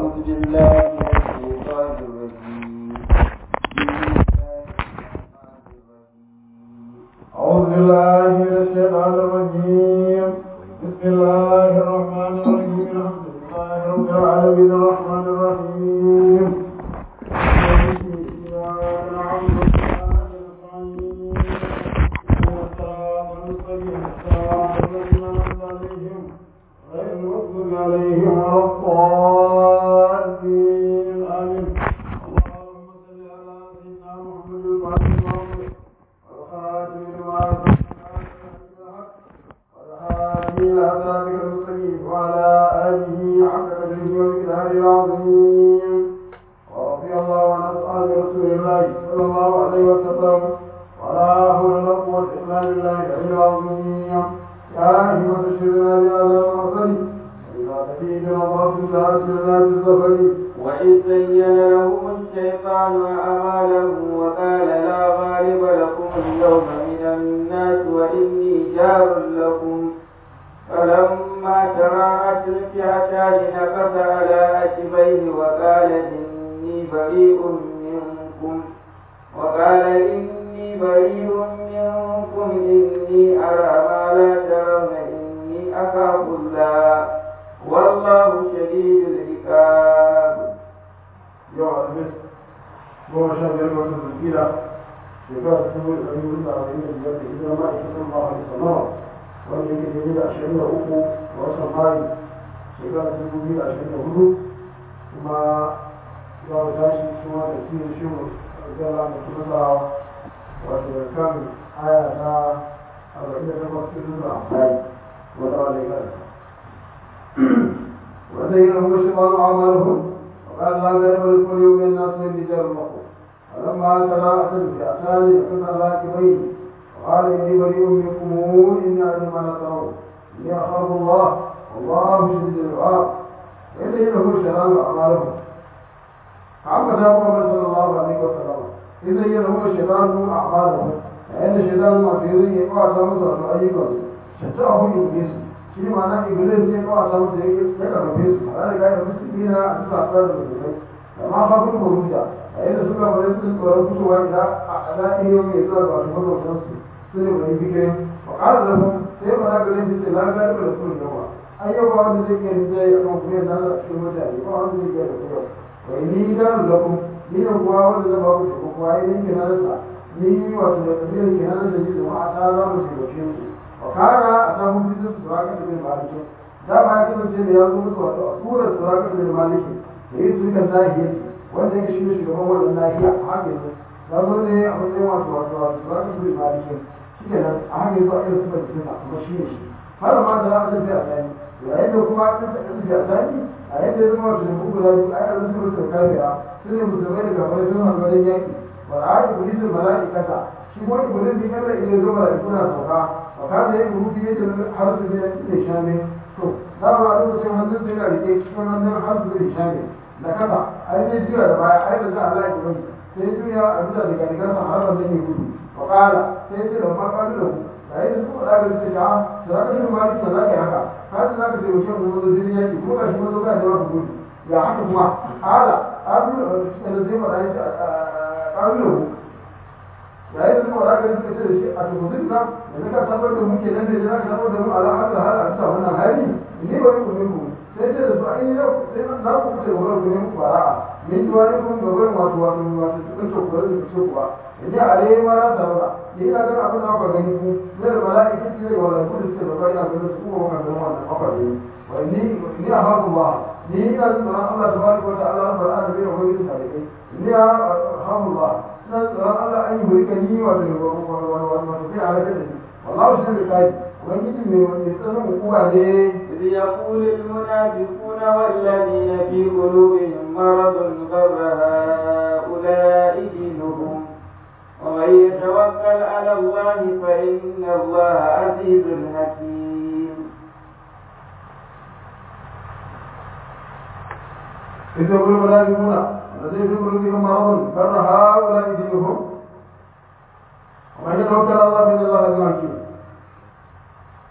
أعوذ بالله من الشيطان الرجيم أعوذ بالله من الشيطان الرجيم بسم الله الرحمن الرحيم الحمد لله رب العالمين الرحمن الرحيم مالك إياك نعبد وإياك نستعين اهدنا الصراط المستقيم صراط الذين أنعمت عليهم غير المغضوب عليهم ولا الضالين آمين اللهم صل على سيدنا محمد الفاتح المغفور والخاتم لما والهادي إلى صراطك المستقيم وعلى آله حق قدره ومقداره العظيم ورضي الله عن أصحاب رسول الله صلى الله عليه وسلم ولا حول ولا قوة إلا بالله العلي العظيم يا أيها الشيطان بهذا المعصر وإذا تفيد نظرة ساعة الناس السفر وإذ زين لهم الشيطان أعمالهم وقال لا غالب لكم اليوم من الناس وإني جار لكم فلما تراءت الفئتان نكص على عقبيه وقال إني بريء منكم وقال إني بريء منكم إني أرى ما لا ترون إني أخاف الله والله شديد العقاب yau alhamis goma sha biyar ga watan zulkida shekara ta dubu da ɗari hudu da arba'in da biyar da hijira ma'aikatan ba a sallama wanda yake daidai da ashirin da uku ga watan mayu shekara ta dubu biyu da ashirin da hudu kuma za mu tashi kuma da kiyon shi mu zala da kuma tsawa wato da kan aya ta arba'in da takwas cikin da amfani wata wani karanta wanda yi rahu shi ƙwaro amalahun وقال لا غير الكل يوم الناس من رجال المقوم فلما تراءت الفئتان يقص راكبين وقال اني بريء منكم اني اعلم ما لا ترون اني اخاف الله والله شديد العقاب ويدعي له الشيطان اعمالهم عما جاء محمد صلى الله عليه وسلم اذا له الشيطان اعمالهم فان الشيطان ما في ذي يقع سامس ايضا شتاه ابليس shi ma'ana iblis ne kawai ta musu ya karfafe su a ranar gaya musu dina a cikin asar da musulmai da ma fa kuma rubuta a yadda suka bari su tsoron fitowa ida a ala iyo mai zuwa ga wasu mazaunan su su ne mai bikirin wa ƙara da mu sai ma na ganin su ce na gaya da su ne yawa an yau ba wanda zai kai zai a kan kuma nan a cikin mutane ba wanda zai kai da kuma wai ni da lakum ni da kuwa wanda zai ba ku shi kuma ai ni kenan sa ni wato da kabilar kenan da ni da ma'a ta za mu taimake su wakara a samun fitin suraka da bin maliki da ba ya kasance da ya zo musu wato a surar suraka da bin maliki da yi su kan nahiya wanda ya shirya shugaban wannan nahiya a haka yanzu ya zo ne a matsayin wato wato wato suraka da bin maliki shi ke nan a haka yanzu a irin suka jikin kuma shi ne shi har ma da za a tafi a tsani yayin da kuma aka tafi a tsani a yadda ya zama wato da bugu da biyu a yi arziki musu da kafira su ne musulmai da kafirai sun hannu wajen yaƙi ba a haɗe bulisin mala'ikata shi wani bulin da kada iya zo mala'ikuna sauka وكان يقول في يد الحرس من الهشام دار على سوى هندس من الرجال سوى هندس الحرس من الهشام لكذا أين يجري على بايع أين جاء الله يقول سيدنا يا أبدا ذلك كان حرس من يقول وقال سيدنا لما قال له لا يسوع لا يستطيع سرقة المال سرقة هكا هذا لا يستطيع شيء من الدنيا يقول كذا من ذلك جواب يقول يا حكم قال أبو الذي ما قال له yayin da kuma zaka rinka ce da shi a tukuzin ka da ka sabar da muke nan da zaka sabar da mu ala hada hada a bisa wannan hali ne bari ku ne ku sai ce da su ai ne sai za ku kuce wurin ku ne ku fara'a min ji wani kun ga wurin wato wato wato cikin to ku da su kuwa idan alai ma ra sarra ni ina ganin abin da aka gani ku ne da mala'ika ce da wala ku da ce ba ina ganin su kuma kan ganin wannan aka gani wa ni ni a haku ba ni ina tsoron Allah tabaraka wa ta'ala rabbul alamin wa wani sai ni a haku ba na tsoron Allah an yi burkani wato wato sai a rage da shi wallahu shi ne kai ubangiji mai mai tsanin hukuma ne إذ يقول المنافقون والذين في قلوبهم مرض غر هؤلاء دينهم ومن يتوكل على الله فإن الله عزيز حكيم إذ يقول المنافقون الذين في قلوبهم مرض غر هؤلاء دينهم ومن يتوكل على الله فإن الله عزيز حكيم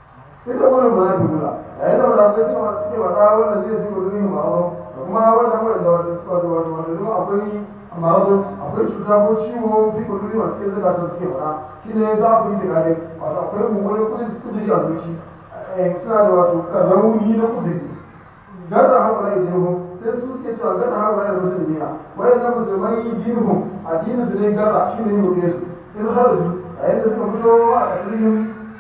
ita wurin ba za ta gula a yadda ba za ta ce wa suke wata wanda zai fi gudunin ba ba da kuma wanda kuma cuta ko ciwo fi kullu masu cikin zuka sun suke faɗa shi ne za ku yi shiga dai wato akwai mummunan kudiri a zuci suna da wato rauni na kudiri gaza haƙura ya jirhu sai su suke cewa gaza haƙura ya musulmi na wayan na musulmai jirhu addinin su ne gaza shi ne yi su in har su a yadda suka fito a ƙasirin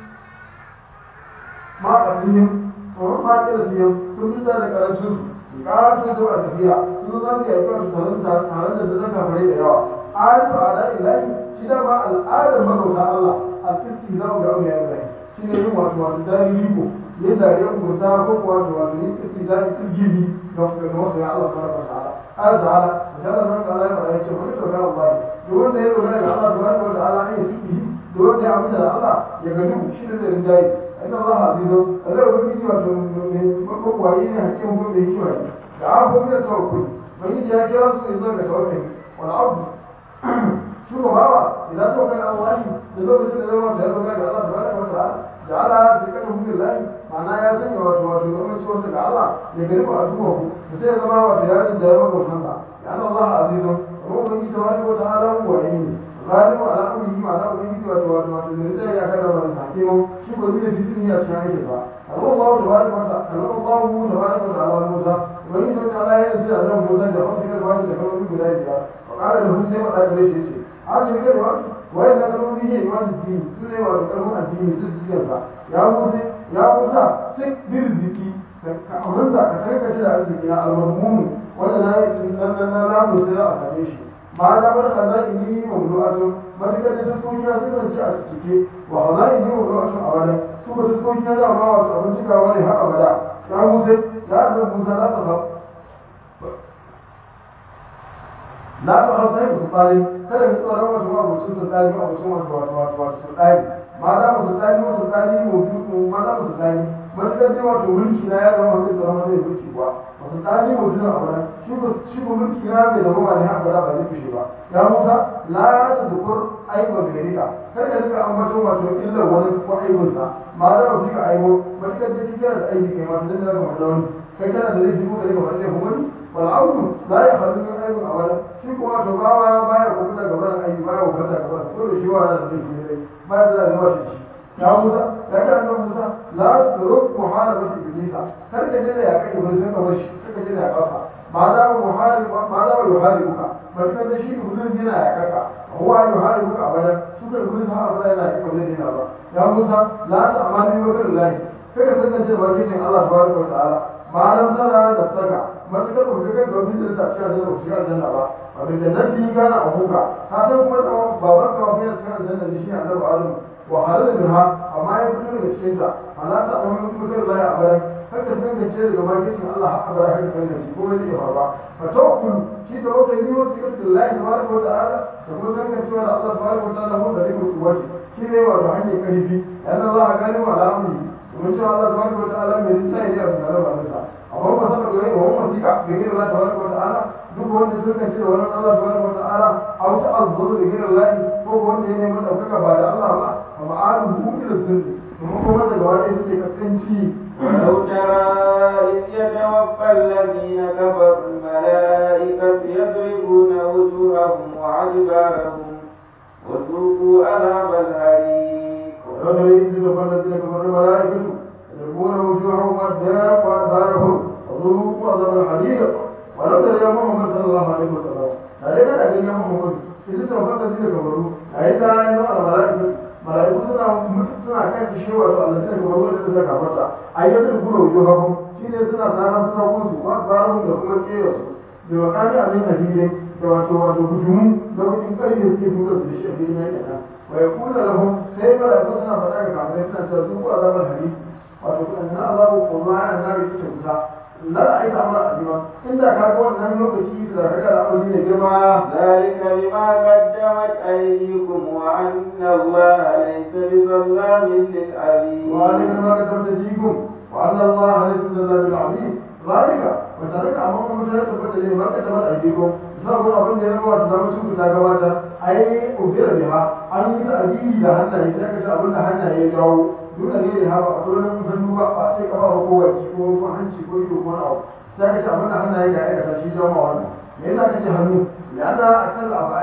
ma a ƙasirin tsoron ma ƙira su yau sun fita da ƙarancin su ƙarancin su a tafiya sun zan ka yaƙi wasu taron taron da zaka fare da yawa ayatu a da'in layi shi da ma al'adar magauta Allah al-isti za mu ga abu ya yi shi ne yin wato wato dari riko ne da ya kurta ko kuwa wato wato yin isti za a yi gini ga wasu ya Allah subhanahu wa ta'ala ayat ta'ala da Allah subhanahu wa ta'ala ya faɗa ya ce wani dogara Allah da wanda ya dogara ga Allah subhanahu wa ta'ala ne ya fi da wanda ya amince da Allah ya gani shi da zai rinjaye inna Allah azizun Allah ya ubangiji wato makwayi ne hakim ko da hikima ne da abubuwan da tawakkul ubangiji ya kira su ne zuwa ga tawakkul wal abdu shi ko bawa idan to kai Allah da lokacin da zama da dogara ga Allah subhanahu wa ta'ala da Allah ya kada mu billahi ma'ana ya sanya wato wato amince wanda ga Allah ya gani ba addu'a ku da sai ya zama wato ya rinda ya maka kanka ya Allah azizun kuma ubangiji tabaraka wa ta'ala huwa ne غالب على امره معناه ubangiji wato wato wato ne zai ya kada wannan hakimu shi ko ne fitin ya cikin yake ba Allah tabaraka wa ta'ala Allah tabaraka wa ta'ala Musa ubangiji ta Allah ya yi da nan Musa da wani da wani da wani guda ya wa kala da hun sai wa da gare shi ce a ce ga wa wai da kalmomi ne wani dini su ne wato kalmomin addini su jiya ba ya Musa ya Musa sai birziki ka amanta ka kai ka da arziki na al-mammun wanda na yi nan nan na lamu sai a same shi ma da bar khaza'ini mawdu'atun matakar da taskoki na suka ci a cike wa khaza'ini mawdu'atun a wani su ba taskoki na da ma wasu abin cikawa ne har abada ya musa ya da musa za ta ba la ta hausa yi su tsari kada ka tsoron wasu abucin su tsari abucin wasu wasu wasu wasu su tsari ma da mu su tsari wasu tsari mawdu'u ma da mu su tsari matakar da wato mulki na ya zama wani tsoron wani mulki kuwa wasu tsari mawdu'u a wani shi ko mulki na bai zama wani haka ba zai fushe ba ya musa la ta zukur aiba garika kar ka rika ambaton wato illar wani ko aibun sa ma da ba ka aibo ba ka da kike da aibi kai ma dan da ka fada wani kai kana da laifi ko kai ba sai ko wani wal audu la ya khadu min aibu awala shi ko wato bawa baya ko da gaba da aibi baya ko da gaba ko da shi wa da laifi ne baya da gaba shi ya musa ya ka annabi musa la turuk muharabati iblisa kar ka je da ya kai iblis ka bashi kar ka je da ya kafa ما دام محارب ما دام يحاربك فكان شيء كل هنا يا كاكا هو يحاربك ابدا شو كل هنا ابدا لا يكون هنا الله يا موسى لا تعمل بوكر الله كيف تنجي وجهك الله تبارك وتعالى ما لم ترى نفسك ما تقدر وجهك دوبين da ta da shiga aljanna ba wa bi jannati kana abuka ka san kuma babar ka wani cikin aljanna ne shi annabi adam wa halal minha amma ya fito daga cikin ta ala ta amma bukar Allah ya abada haka san ka ce daga bakin Allah haka ba haka san ka ko ne ya faruwa fa tawakkul shi da wata yi wasu ga Allah tabaraka wa ta'ala da kuma san ka cewa Allah tabaraka wa ta'ala mu da ribu kuwati shi ne wato hanyar karfi yana Allah gani wa al'amri kuma cewa Allah tabaraka wa ta'ala mai rinsa ya yi da ba nasa amma ba saka ga yayin wannan sika ga yin Allah tabaraka wa ta'ala duk wanda suka ce wannan Allah tabaraka wa ta'ala au ta'azzuru bi ghayri Allah ko wanda ya nemi daukaka ba da Allah ba amma aluhu ila sunni kuma kuma daga wani suke kaskanci ولو ترى إذ يتوفى الذين كفروا الملائكة يضربون وجوههم وأدبارهم وذوقوا عذاب الحريق ولو ترى إذ يتوفى الذين كفروا الملائكة يضربون وجوههم وأدبارهم وذوقوا عذاب الحريق ولو ترى يا محمد صلى الله عليه وسلم عليك أن يا محمد إذ يتوفى الذين كفروا أيضا أيضا الملائكة malaiku suna suna kan shi wato Allah sai kuma wanda suka kafarta ayyukan gura wujo hafu shine suna tsara suna kunsu wa tsara da kuma kera su da wakani abin hadide da wato wato hujumu da wajen karfe suke tura su da shi a filin yake nan wa ya kula lahum sai malaiku suna faɗa ga kafirai suna cewa su ko azabar hari wato kuma na azabu kuma ya na rike ta wuta la aika amra azima inda ka ga wannan lokaci da ka ga al'amari ne girma ذلك بما قدمت أيديكم وأن الله ليس بظلام للعبيد وذلك ما كتبت فيكم وأن الله ليس بظلام العبيد ذلك وذلك أمام مشاهد تبت لي ما كتبت أيديكم sabon abin da ya zama ta zama cikin ta gabata ai ubira biha an yi ta'adili da hannaye sai ka ce abin da hannaye ya jawo dole ne ya haɓa a tsoron hannu ba ba sai kafa ko wacce ko ko hanci ko ido ko abu sai ka ce abin da hannaye ya aikata shi jawo ma wannan me yasa kace hannu ya da akal abadi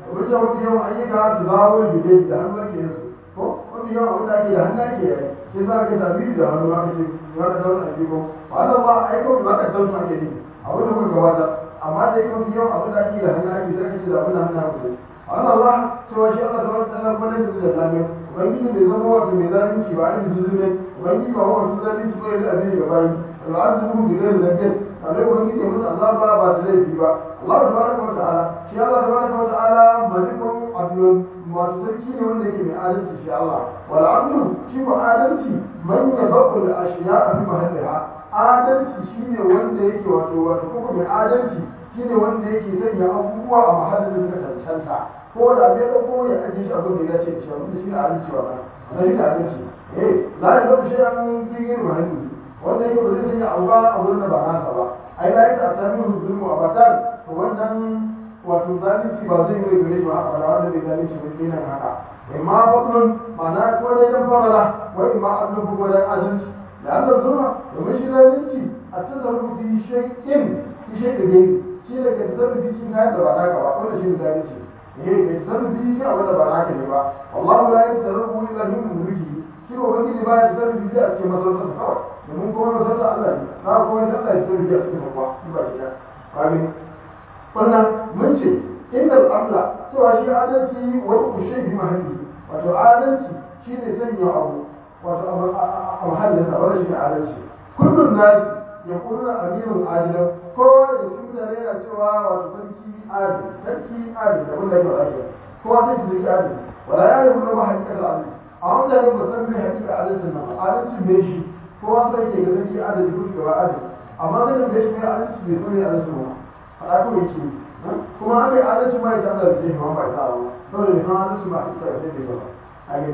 wajen mafi yawan ayyuka su zawo gide da hannu ake yin su ko mafi yawan abin da ake da hannu ake yi sai za ka tabi da hannu aka ce za ka zauna a jiko ba za ba aiko ba ka san su ake yi abin da kuka gabata amma da yake mafi yawan abin da ake da hannu ake sai ka ce da abin da hannu ake yi Allah Allah cewa shi Allah tabaraka ta'ala kuma ne da zalim ubangiji bai zama wato mai zalunci ba a cikin zulmi ubangiji ba wato zalunci ba ya abin ga bayi al'azimu bi ghairi dhanbin Allah ubangiji ya musu azaba ba da laifi ba Allah tabaraka wa ta'ala shi Allah tabaraka wa ta'ala malikun adlun masu sarki ne wanda yake mai adalci shi Allah wal adlu shi ko adalci man yabqul ashiya'a fi mahalliha adalci shine wanda yake wato wato kuma mai adalci shine wanda yake sanya abubuwa a mahallin da suka cancanta ko da bai da ko ya ajiye shi abin da ya ce shi abin da shi ne adalci ba na shi ne adalci eh la ya zama shi an gigin mahalli wanda yake ba zai sanya abu ba a wurin da ba nasa ba ai la ya sami zulmu a batar to wannan wato zalunci ba zai yi gare shi ba haka da wanda bai zalunci ba kenan haka imma fadlun ma'ana ko dai dan farala wa imma adlu ko dai adalci da Allah zulma domin shi zalunci a tasarrufu fi shay'in fi shay'in gari shi ne ka tasarrufi cikin kayan da ba naka ba wanda shi ne zalunci eh ka tasarrufi cikin abin da ba naka ne ba wallahu la yatasarrufu illa min mulki shi ko wani ba ya tasarrufi sai a cikin masarautar kawai domin kuma masarautar Allah ne na kuma ya Allah ya tasarrufi a cikin bakwa shi ba shi ya amin wannan mun ce innal amla cewa shi adalci wani kushe bi mahalli wato adalci shi ne sanya abu wato a mahallin sa wanda shi ne adalci kullum nasi ya kuna amirun adilan kowa da cikin mutane yana cewa wato sarki adil sarki adil da wanda yake adil kowa sai su sarki adil wala ya yi kuma ba hakikar adil a mutane ba san mai hakikar adalcin nan adalcin bai shi kowa sai ke ga sarki adil ko shugaba adil amma zai ga shi mai adalci bai so ne adalcin ba faɗa ko yake kuma an yi adalci ma ya ta Allah da ma ba ta ba saboda ne san adalci ma hakikar sai bai ba a yi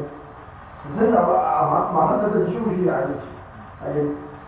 zai ba ma hada da shi shi adalci a yi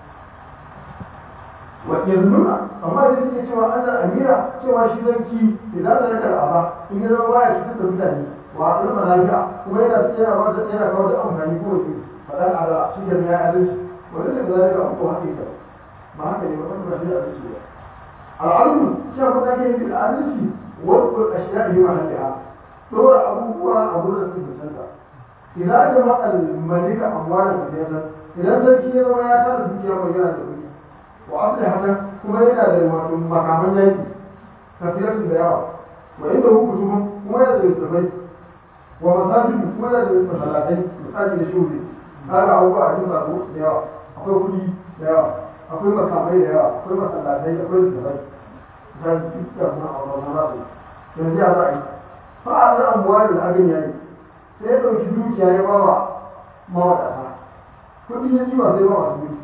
yanzu amma da suke cewa ana amira cewa shi zanki idan da raka aba in ya zama baya cutar da mutane wa a ɗan lafiya kuma yana yana ba da yana kawo da amfani ko wace faɗan ala shi da ya adalci wanda da zalika abu ko haka yake ba haka ne ba kan ba shi adalci ba al'almu shi abu da ke yi da adalci wasu ashiya yi ma hadiya dora abubuwa a wurin su cancanta idan jama'a al-malika amwala da idan sarki ya zama ya tara dukiya mai yana da kuɗi wa asali haka kuma yana da wato makaman yaki kafiyarsu da yawa wa inda hu kutubu kuma yana da littafai wa masajid kuma yana da masallatai misali da shuri kaga abubuwa a cikin sabo da yawa akwai kuɗi da yawa akwai makamai da yawa akwai masallatai akwai littafai da dukkan na auren na su yanzu ya za a yi fa a zan abuwa da abin yayi sai ya ɗauki dukiya ya ba wa mawadata kuɗi ya ji ba sai ba masu kuɗi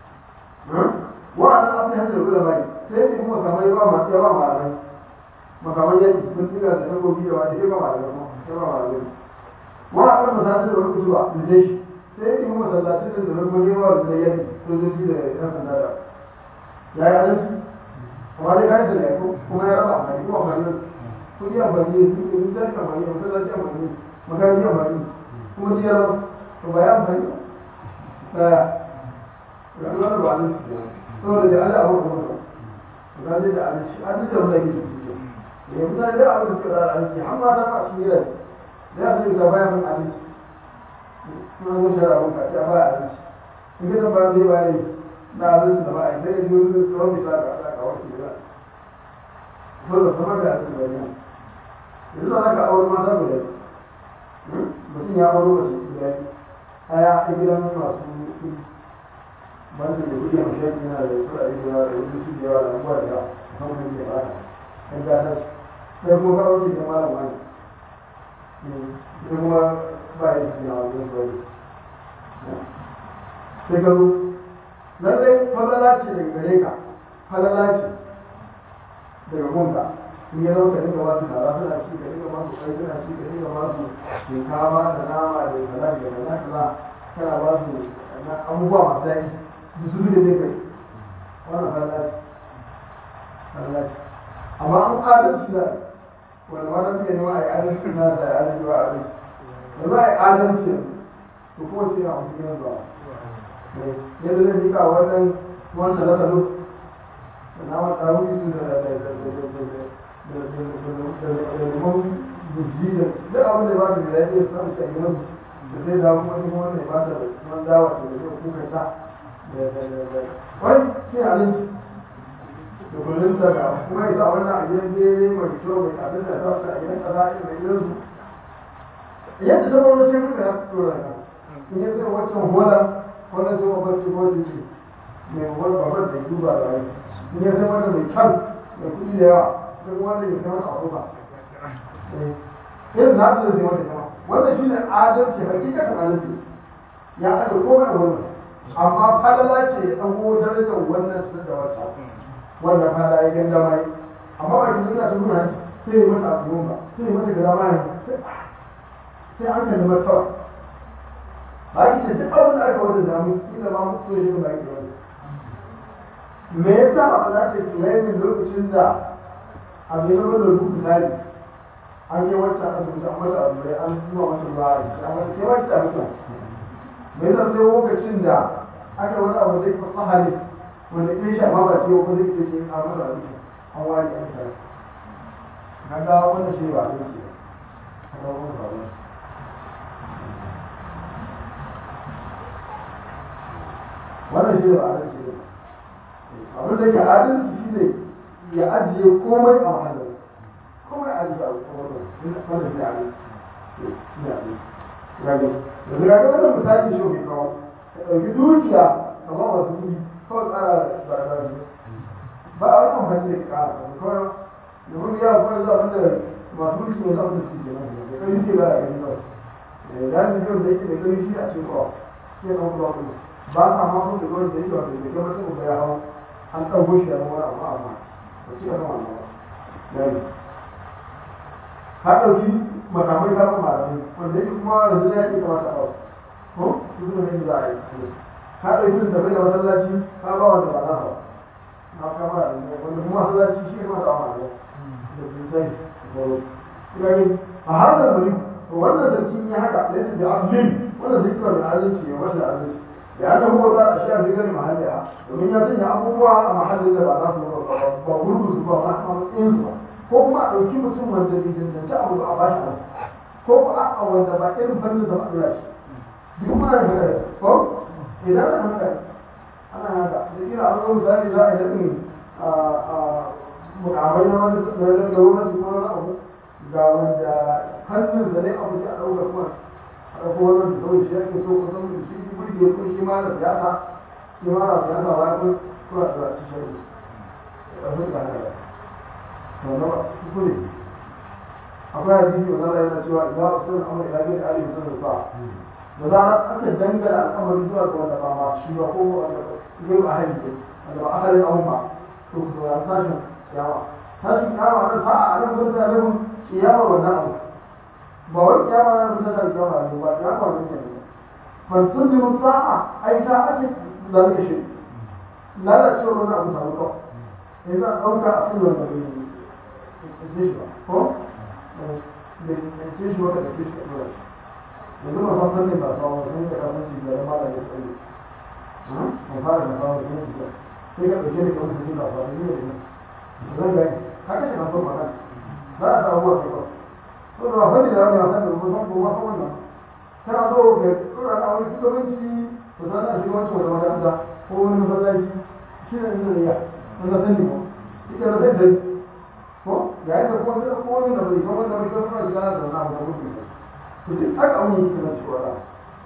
wa'annan abin hajjar kula bai sai ne kuma kamar yawa masu yawa malamai makaman yanki sun tiga da takobi da wani yawa malamai yawa malamai wa'annan masashin da wani kusurwa da zai shi sai ne kuma masallacin da zai kuma yawa da zai yanki sojoji da yan sanda da ya yi adalci amma dai kayan da ya kuma ya raba amfani kuma amfani da kudi amfani da su ne zai amfani da masallaci amfani makaranci amfani kuma ji ya raba to ba ya amfani ba ya rayuwar ba adalci saboda da Allah abu kuma ba zai da adalci adalci da wanda ke ciki ne mutane da abin da suka da adalci har ma ta ma shi ne da ya zai ga bayan mun adalci kuma zo shi abun ka ta baya adalci in ka ba zai bayani na adalci da ba'a sai ya ji wani tsawon bisa ga Allah ka wasu da saboda sama da adalci da yana yanzu da aka aure mata guda mutum ya aure mace guda ɗaya a gidan masu kuɗi wanda da kuke mashaƙi yana da kuɗaɗe da yawa da wani su da yawa da abubuwa da yawa kan wani ke bata kan gata sai kuma ka ɗauke da malam wani sai kuma ba ya cikin yawa zai sauri sai ka zo lallai falala ce daga gare ka falala ce daga gunka in ya zama ka dinga ba su tara suna ci ka dinga ba su kai suna ci ka dinga ba su shinkafa da nama da kaza da kaza kaza kana ba su abubuwa masu daɗi da su da kai wannan hallaci hallaci amma an adalci da wanda ma suke nema a yi adalci na da adalci ba adalci da za a yi adalci to kuma ce a mutum yanzu ba yadda zai jika wannan wanda na salo da na wata rufi su da limon ji da duk abin da ba da da lafiya samu ta gidan da zai dawo kuma kuma wannan ya ba ta man dawa da zai kuka ta da da da da wai sai abinci da kullum daga kuma ya sa wannan a gidan bere mai kyau mai abin da ta a gidan kaza mai gidan su yadda ta wani sai kuka ya fito da ka in ya zai wancan hola wannan sai mafarki ko jiki mai wani babar da duba da rai in ya zai wanda mai kyan mai kuɗi da yawa sai wanda ya zama a rufa irin na da zai wanda kama wannan shi ne adalci hakikatan adalci ya aje komai a wannan amma falala ce ya ɗago darajar wannan su da wata wannan fala ya ganda mai amma ba ki suna ta nuna sai ya mata abu ba sai ya mata gada mai sai an kalli martaba ba ki ce duk abin da aka wani damu ina ma mutu ya shi ba ki wani me yasa ba za ta kiyaye lokacin da abu ya zama da rubutu tari an yi wacce asibiti an mata abu da an zuwa mata ruwa a jiki amma sai wacce a mutu me yasa sai lokacin da aka wani abu zai fasa hali wanda ke shi amma ba ce ko zai ce ke an mata abu an wani an tare na ga wannan shi ba ne ce a ga wannan ba ne wannan shi ba adalci ne abin da ke adalci shi ne ya ajiye komai a mahallin komai a ajiye a komai wanda shi adalci ne adalci gani da daga ga wannan misali shi ke kawo ka ɗauki dukiya ka ba wasu kuɗi kawai tsara da ba ba a wani amfani da ƙara kawai da mun ya kawai zuwa wanda masu mulki ne zaɓa da su ke nan da kai ke ba a gani kawai da ya ji yau da yake da kai shi a cikin kawo sai kan kuma kuma ba sa ma sun da gwamnati da yake wanda da gaba sun ya hau an ɗauko shi da wani abu amma ba ci gaba wannan ba gani ka ɗauki makamai ka kuma malamai wanda yake kuma yanzu ya ke kamata a ko duk da yake za a yi ka ɗauki da bai da masallaci ka ba wanda ba za ba na kama da wanda kuma masallaci shi kuma da malamai da sosai da gani a har da muri to wannan sarki ya haka da yake da abdin wannan zai kira da adalci ya wanda adalci da ya huwa za a sha gani mahalli a domin ya sanya abubuwa a mahallin da ba za su ba gurgu su ba ba a matsayin su ba ko kuma a ɗauki mutum wanda bai cancanci abu ba a ba shi ko ko a wanda ba irin fannin da ba a ɗora shi duk ma da haka ko idan ana haka ana haka da kira an zo misali za a yi daɗin mukamai na wani da wani su ko wani abu ga wanda hannun da ne abu a ɗauka kuma a ɗauko wani da kawai shi ake so kusan da shi burge ko shi ma da siyasa shi ma da siyasa ba ya kun kuma da shi shi da ɗauki da haka to na ba su ne akwai hadisi wanda Allah yana cewa idan usul amr ila ghayri ali usul fa da zarar aka dangana al'amari zuwa ga wanda ba ma shi ba ko wanda zai ba ahli ne wanda ba ahalin abun ba to ku ya tashin kiyama tashin kiyama nan sa'a a nan gurin da nan kiyama wannan abu ba wai kiyama nan gurin da kiyama ne ba kiyama ne ne man tunzimu sa'a ai ta ake zalika shi lalacewa wannan abu samu kawai sai za a ɗauka a cikin wannan ne ne ko da ce shi wata da ke shi ɗora yanzu ba san fannin ba sawa sun da kafin shi da rama da ya tsaye mai fara da sawa sun yi sai ka ɗauke da kamar sun ba ba ne ne zan gani haka shi kan son magana za a samu wasu ba so da ba fannin da rama ya san da rubu san kuma san wannan kana so ka ɗora na wani shugabanci to za a shi wancan wata makaranta ko wani masallaci shi ne inda ya wanda sani ba ita da zai dai ko yayin da kuma sai ko wani da bai kuma da bai kuma da da na da mutum to duk aka mun yi kana cewa da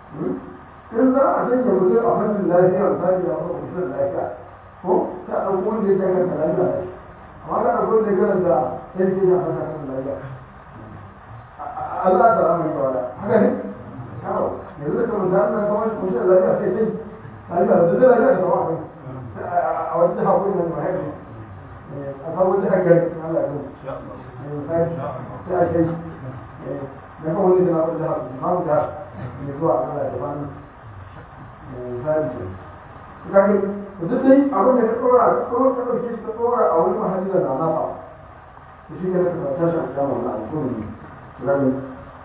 in za a sanya mutum a fannin lafiya misali ya fara kusurin lafiya ko ta ɗauko wanda ya kai kanta lafiya ne amma ka ɗauko wanda ya karanta sai ke yin fasa kan lafiya Allah ta rama yi kawai haka ne yawo yanzu da kamar da Allah kawai shi kusurin lafiya sai kai lafiya da zai lafiya da kawai a wata jiha ko ina ne ma haifu a sabon jihar gari Allah ya sai a kai na kan wani jina wata jihar ma mu jihar mai zuwa Allah ya bani sai ce kage duk dai abin da ka tsora ka tsora ka dauke shi ka tsora a wani mahalli da na nafa to shi ne ka tashi a kan wannan alƙur'ani kage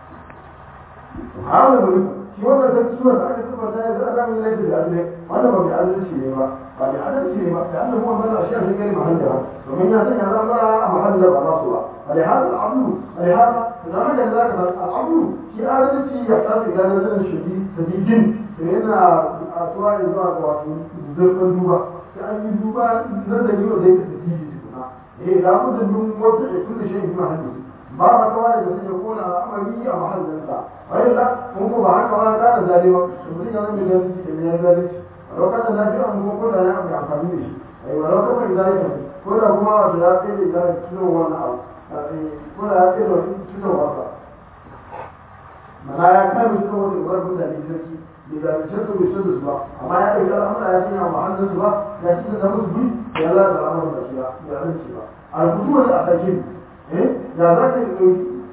hawa ne shi wannan sarki wanda aka saba da ya zama min laifi da adalci wannan ba mai adalci ne ba ba mai adalci ne ba da annabi Muhammad sallallahu alaihi wasallam ya gani mahallin domin ya sanya zama a mahallin ba nasu ba ولهذا العدل ولهذا فزمان ذلك العدل في عادتي يحتاج إلى نظر شديد شديد لأن أسواء الزواج زرق الدوبة كأن الدوبة نزل يوم ذيك التسجيل إيه لابد من وضع كل شيء في محله ما كمان بس يكون عملي أو محل الإنسان وإلا ممكن بعد كمان كان ظالما يقول لك أنا من ذلك من ذلك ولو كان الناس يأمر كل أنا أمر عن فميش أي ولو كان ذلك كل هما ذلك ذلك شنو هو النعم كل هذا شنو هو mana ya kai mu cikin wani wurin mutane sarki bai zalunce su bai shirya su ba amma ya ɗauki al'amura ya sanya mahallin su ba ya ci da musu bi ya za ta al'amuran da shi ba ya rinci ba a rubutu wani a sake eh ya za ka yi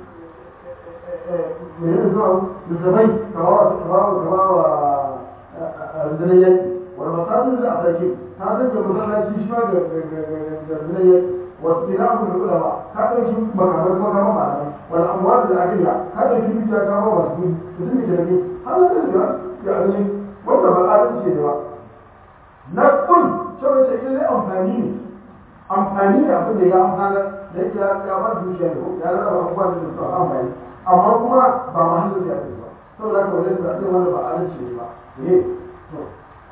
mai yin zuwa musulmai kama wa kama wa rundunar yanki wani masajin da a sake ta sanya masallaci shi ma ga rundunar yanki wasu ina abu da kula ba ka ɗauki makamai kuma kama malamai wani abuwa da akiliya ka ɗauki dukiya kama masu kudi mutum da jirage har da ya ya ne wanda ba adalci ne ba na kun cewa ce ilai amfani ne amfani ne abin da ya amfana da yake ya ba dukiya ne ya raba abubuwa da su amfani amma kuma ba ma hannun ya ce ba saboda haka wajen da ake wanda ba adalci ne ba ne to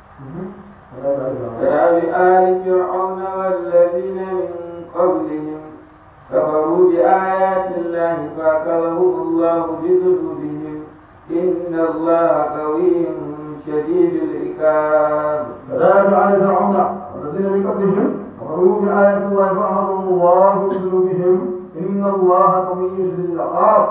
كآل فرعون والذين من قبلهم كفروا بآيات الله فأخذهم الله بذنوبهم إن الله قوي شديد العقاب كذلك على فرعون والذين من قبلهم كفروا بآيات الله فأخذهم الله بذنوبهم إن الله قوي شديد العقاب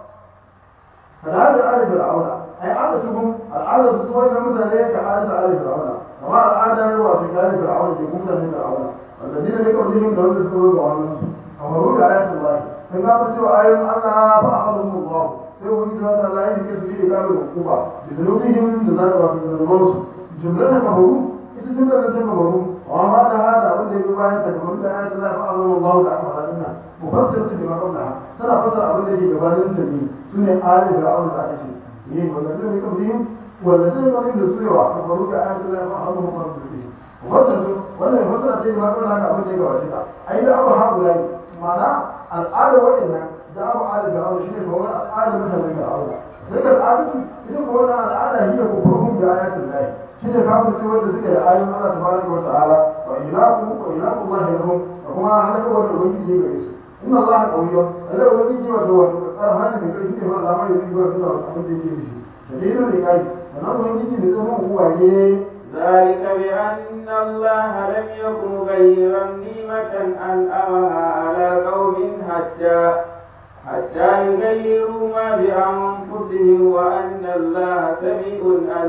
كذلك على فرعون أي عادتهم العادة تسوي مثلا كعادة على فرعون كما العادة هو في كلام فرعون في مثل فرعون والذين من قبلهم لم يذكروا دعاءهم كفروا بآيات الله فإذا بسوا آيات الله فأخذهم الله sai wani da wata Allah ya ke su yi kamar hukuma da zanubihim da za ta wafi zanubansu jumlar da kafaru ita jumlar da ta kafaru wa ma da hada abin da ya bayan ta kafaru da ayatun Allah fa'azan Allah da aka faɗa dinnan mufassir ta bima qabla tana fasara abin da yake gabanin ta ne sune ayat da Allah da ake ne wanda zai ne kafaru wanda zai ne da su yawa kafaru da ayatun Allah fa'azan Allah da ake mufassir wannan mufassir ta bima qabla haka abin da ya gabace ta ai da abu ha guda ma'ana al'ada waɗannan da abu ala da abu shine kuma al'ada mutanen da abu sai da al'adu ita kuma wannan al'ada hiya ko furhum da ayatul lahi shine kafin ce wanda suke da ayoyin Allah tabaraka wa ta'ala wa ilahu wa ilahu Allah lahum da kuma halaka wanda ubangiji ya gare su inna Allah qawiyyun Allah ubangiji wa dawa arhana da kai ne ma Allah mai yi wa da abin da yake shi dalilin ne kai sannan ubangiji ne zama uwaye ذلك بأن الله لم يكن مغيرا نعمة أنعمها على قوم حتى حتى يغيروا ما بأنفسهم وأن الله سميع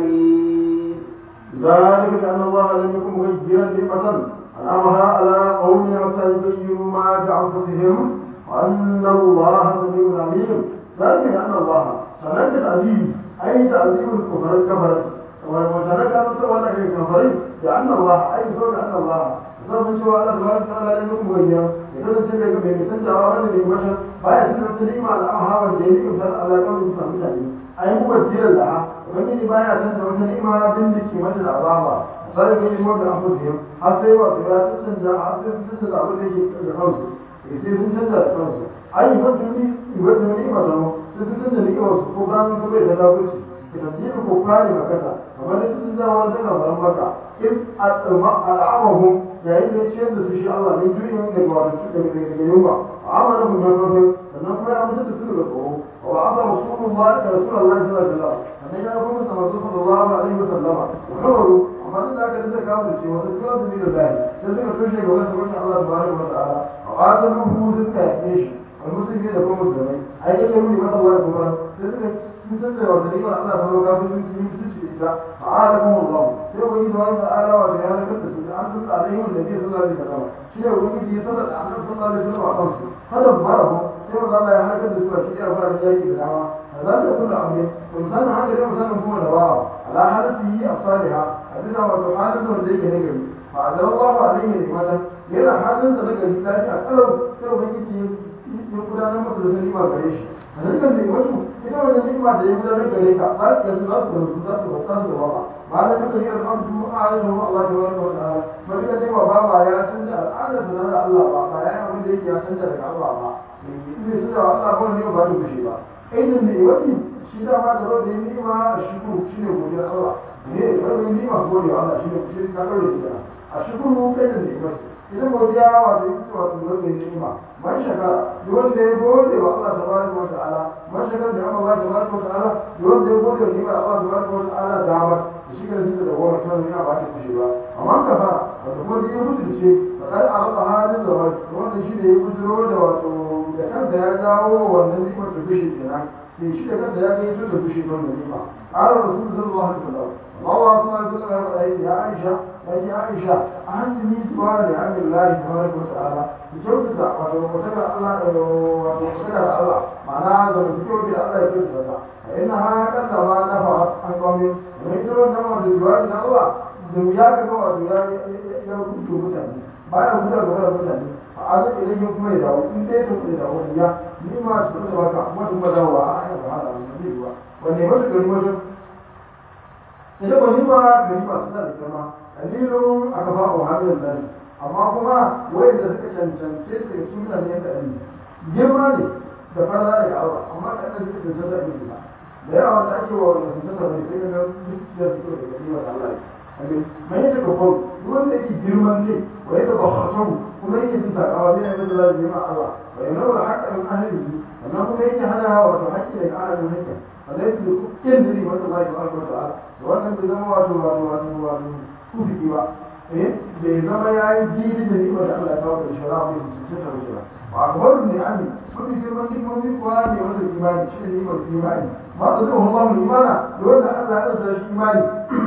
عليم ذلك بأن الله لم يكن مغيرا نعمة أنعمها على قوم حتى يغيروا ما بأنفسهم وأن الله سميع عليم ذلك بأن الله سنة تعذيب أي تعذيب الكفر الكفر وسنة كانت ولا كفر بأن الله أي سوى بأن الله zan cewa Allah subhanahu wa ta'ala ne kuma gayya ya kasance daga mai nisan da wani ne bashar baya sanar da ni'ima da amhawa da ya ni'imta da Allah kawai su samu mutane ai mu basirar da ha ubangiji baya san da wata ni'ima din da ke mata da azaba sai ga yi wanda an fusiya har sai wato ya canza har sai sun canza abin da yake da kansu sai sun canza da kansu ai wata ni wata ni'ima da mu sai sun canza ni'ima su ko gano ko bai da kafirci idan ji ko kare makata kamar da sun zama wani daga maka in al'amahum yayin da ya ciyar da su shi Allah ne juyin daga wato daga daga yunwa a amana mu da kafin sannan kuma ya mutu da su daga tsoro wa aka rasulullah ka rasulullah sallallahu alaihi wasallam sannan ya kuma sa masu sallallahu alaihi wasallama wa kawaru amma duk da aka dinga kawo da shi wata kiwa da da zai sai suka tushe ga wata wata Allah subhanahu wa ta'ala wa qataluhu suka yake shi wal muslimi da kuma musulmai ai yake mun mata Allah kuma sai suka sun san da wata ni'imar Allah subhanahu wa ta'ala sun yi mutunci da ita fa'alakum Allah sai wani da wani ta'ala wa da ya nakar su an tuka alaihi wa nabi sallallahu alaihi wasallam shi ne wani ya sanar da annabi sallallahu alaihi wasallam a kansu kada mu fara mu sai wanda Allah ya halakar da su a cikin fara da yaki da dama za ta kula aure to misalin haka dai misalin kuma da bawa ala halatihi as-saliha a bisa wato halin da wanda yake nagari fa azallahu alaihi ne mata yana halin da nagari lafiya kalau sai ubangiji ya gudanar masa da nima gare shi a dukkan da wasu ita wannan nima da ya gudanar gare ka za su yanzu za su gamsu za su bauta su da baba ba da duka yi alhamdu a yanzu Allah ta wani wata ala ba duka dai ba baba ya canza al'adar da na Allah ba ba ya yi abin da yake ya canza daga Allah ba in bai suna wa Allah ba wani ba ta kushe ba ainihin ne wani shi dama da zo da yi ni'ima a shukuru shi ne godiyar Allah ne da zo yi ni'ima gode wa Allah shi ne shi ka ɗaure shi kenan a shukuru kai da ni'imar idan godiya wato ita wato zo da yi ni'ima man shakara duk wanda ya gode wa Allah tabaraka wa ta'ala man shakara da Allah tabaraka wa ta'ala duk wanda ya gode wa ni'imar Allah tabaraka wa ta'ala da ba shi ga da da goma kan ni'ima ba ta kushe ba amma ka fara wato kuma da ya mutunce fakar araba halin da wanda shi ne ya bujiro da wato da kansa ya jawo wannan ni'imar ta kushe kenan sai shi da kansa ya kai tun da kushe don da ni'ima قال الرسول صلى الله عليه وسلم الله صلى الله عليه وسلم يا عائشة يا عائشة أنت من سؤال لعم الله تبارك وتعالى بجوزة وتوكل الله وتوكل الله معناها لما تقول الله يكون فإنها قد ما نفعت عن قوم ومن دون نفع بالجوار الله da ya ga gawa da ya ya rubuta mutane bayan rubuta ga mutane a azan idan ya kuma ya dawo in dai ta kuma ya dawo ya ni ma su da baka kuma tun ba dawo a ai ba hala ne zai ba wanne ba su gari wajen idan ba ni ba gari ba su da kama dalilun aka ba wa hadin nan amma kuma wayanda suka cancance su da su mutane da ali girma ne da fara daga Allah amma kan da suka cancanta da ali da yawa da ake wa wanda cancanta ne sai ga duk da su da gari wa Allah mai yadda ka kwau wanda yake girman ne wa yadda ba hasau kuma yake jin takawa zai yanzu da zai ma Allah wa yana da haƙƙa min ahlihi sannan kuma yake hana wato haƙƙi daga ahalin haƙƙi wanda yake da kin diri wanda Allah ya barka ta'ala da wannan bai zama wato wato wato wato kufiki ba eh bai zama yayi diri da ni wanda Allah ya kawo da shara mai cikin ta wuce ba wa akbaru ni ami mafi girman hikimomi kuwa ne wanda imani shi ne imani ma da zai Allah mu imana da wanda Allah ya sa shi imani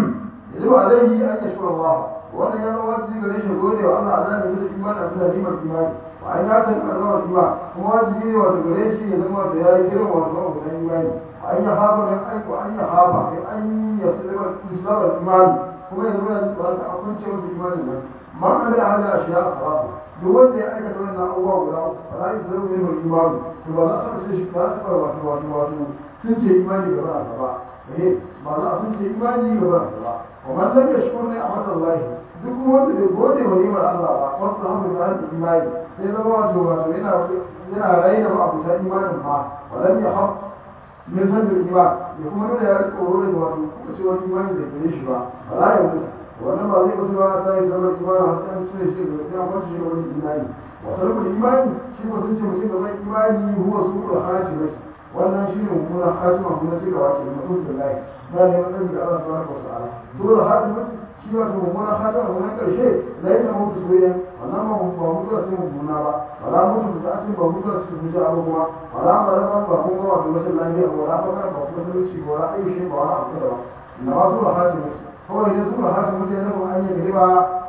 يجب عليه أن يشكر الله وأن يرى واجب ليش يقول وأن أعلم من الإيمان أن نعيم الإيمان وأن يعتقد أن الإيمان هو واجب وتقريش يزم وتياري كرم وتنوم من الإيمان وأن يخاف من أن وأن يخاف من أن يسلم الإسلام الإيمان هو يزم أن أكون شيء من الإيمان ما عمل على أشياء خلاص دول da ya aikata wannan abubuwa guda ba za su zama yin imani to ba za a taɓa shi ba su wato wato wato sun ce imani gaba a gaba eh ba za a sun ce imani gaba a gaba ومن لم يشكر نعمة الله duk wanda bai gode wa ni'imar Allah ba wasu hamu da hannun imani sai zama wato wato yana yana raina ma abuta imanin ma walam ya haf min sanin iman ya kuma nuna ya tsoro da wato kuma ce wani imani da gare shi ba ba za ya mutu wannan ba zai mutu ba ta yi zama imanin har sai an cire shi da sai an kwanci shi wani imani wato rukun imani shi ba sun ce mutum da mai imani huwa su kula hajji mai wannan shi ne mummunan hatima kuma cika wace da mutum da lai na ne matsayi da Allah subhanahu wa ta'ala dole hatima shi wato mummunan hatima kuma karshe lai da mutu soyayya wannan ba ba mutu da mummuna ba wala mutu da ta ba mutu da su mutu abu kuma wala ba da ba kuma wato rashin lafiya ba wala ba ba kuma talauci ba wala ayi shi ba wala abu da ba na ba su da hatima kawai ne su da hatima ne na kuma an yi riba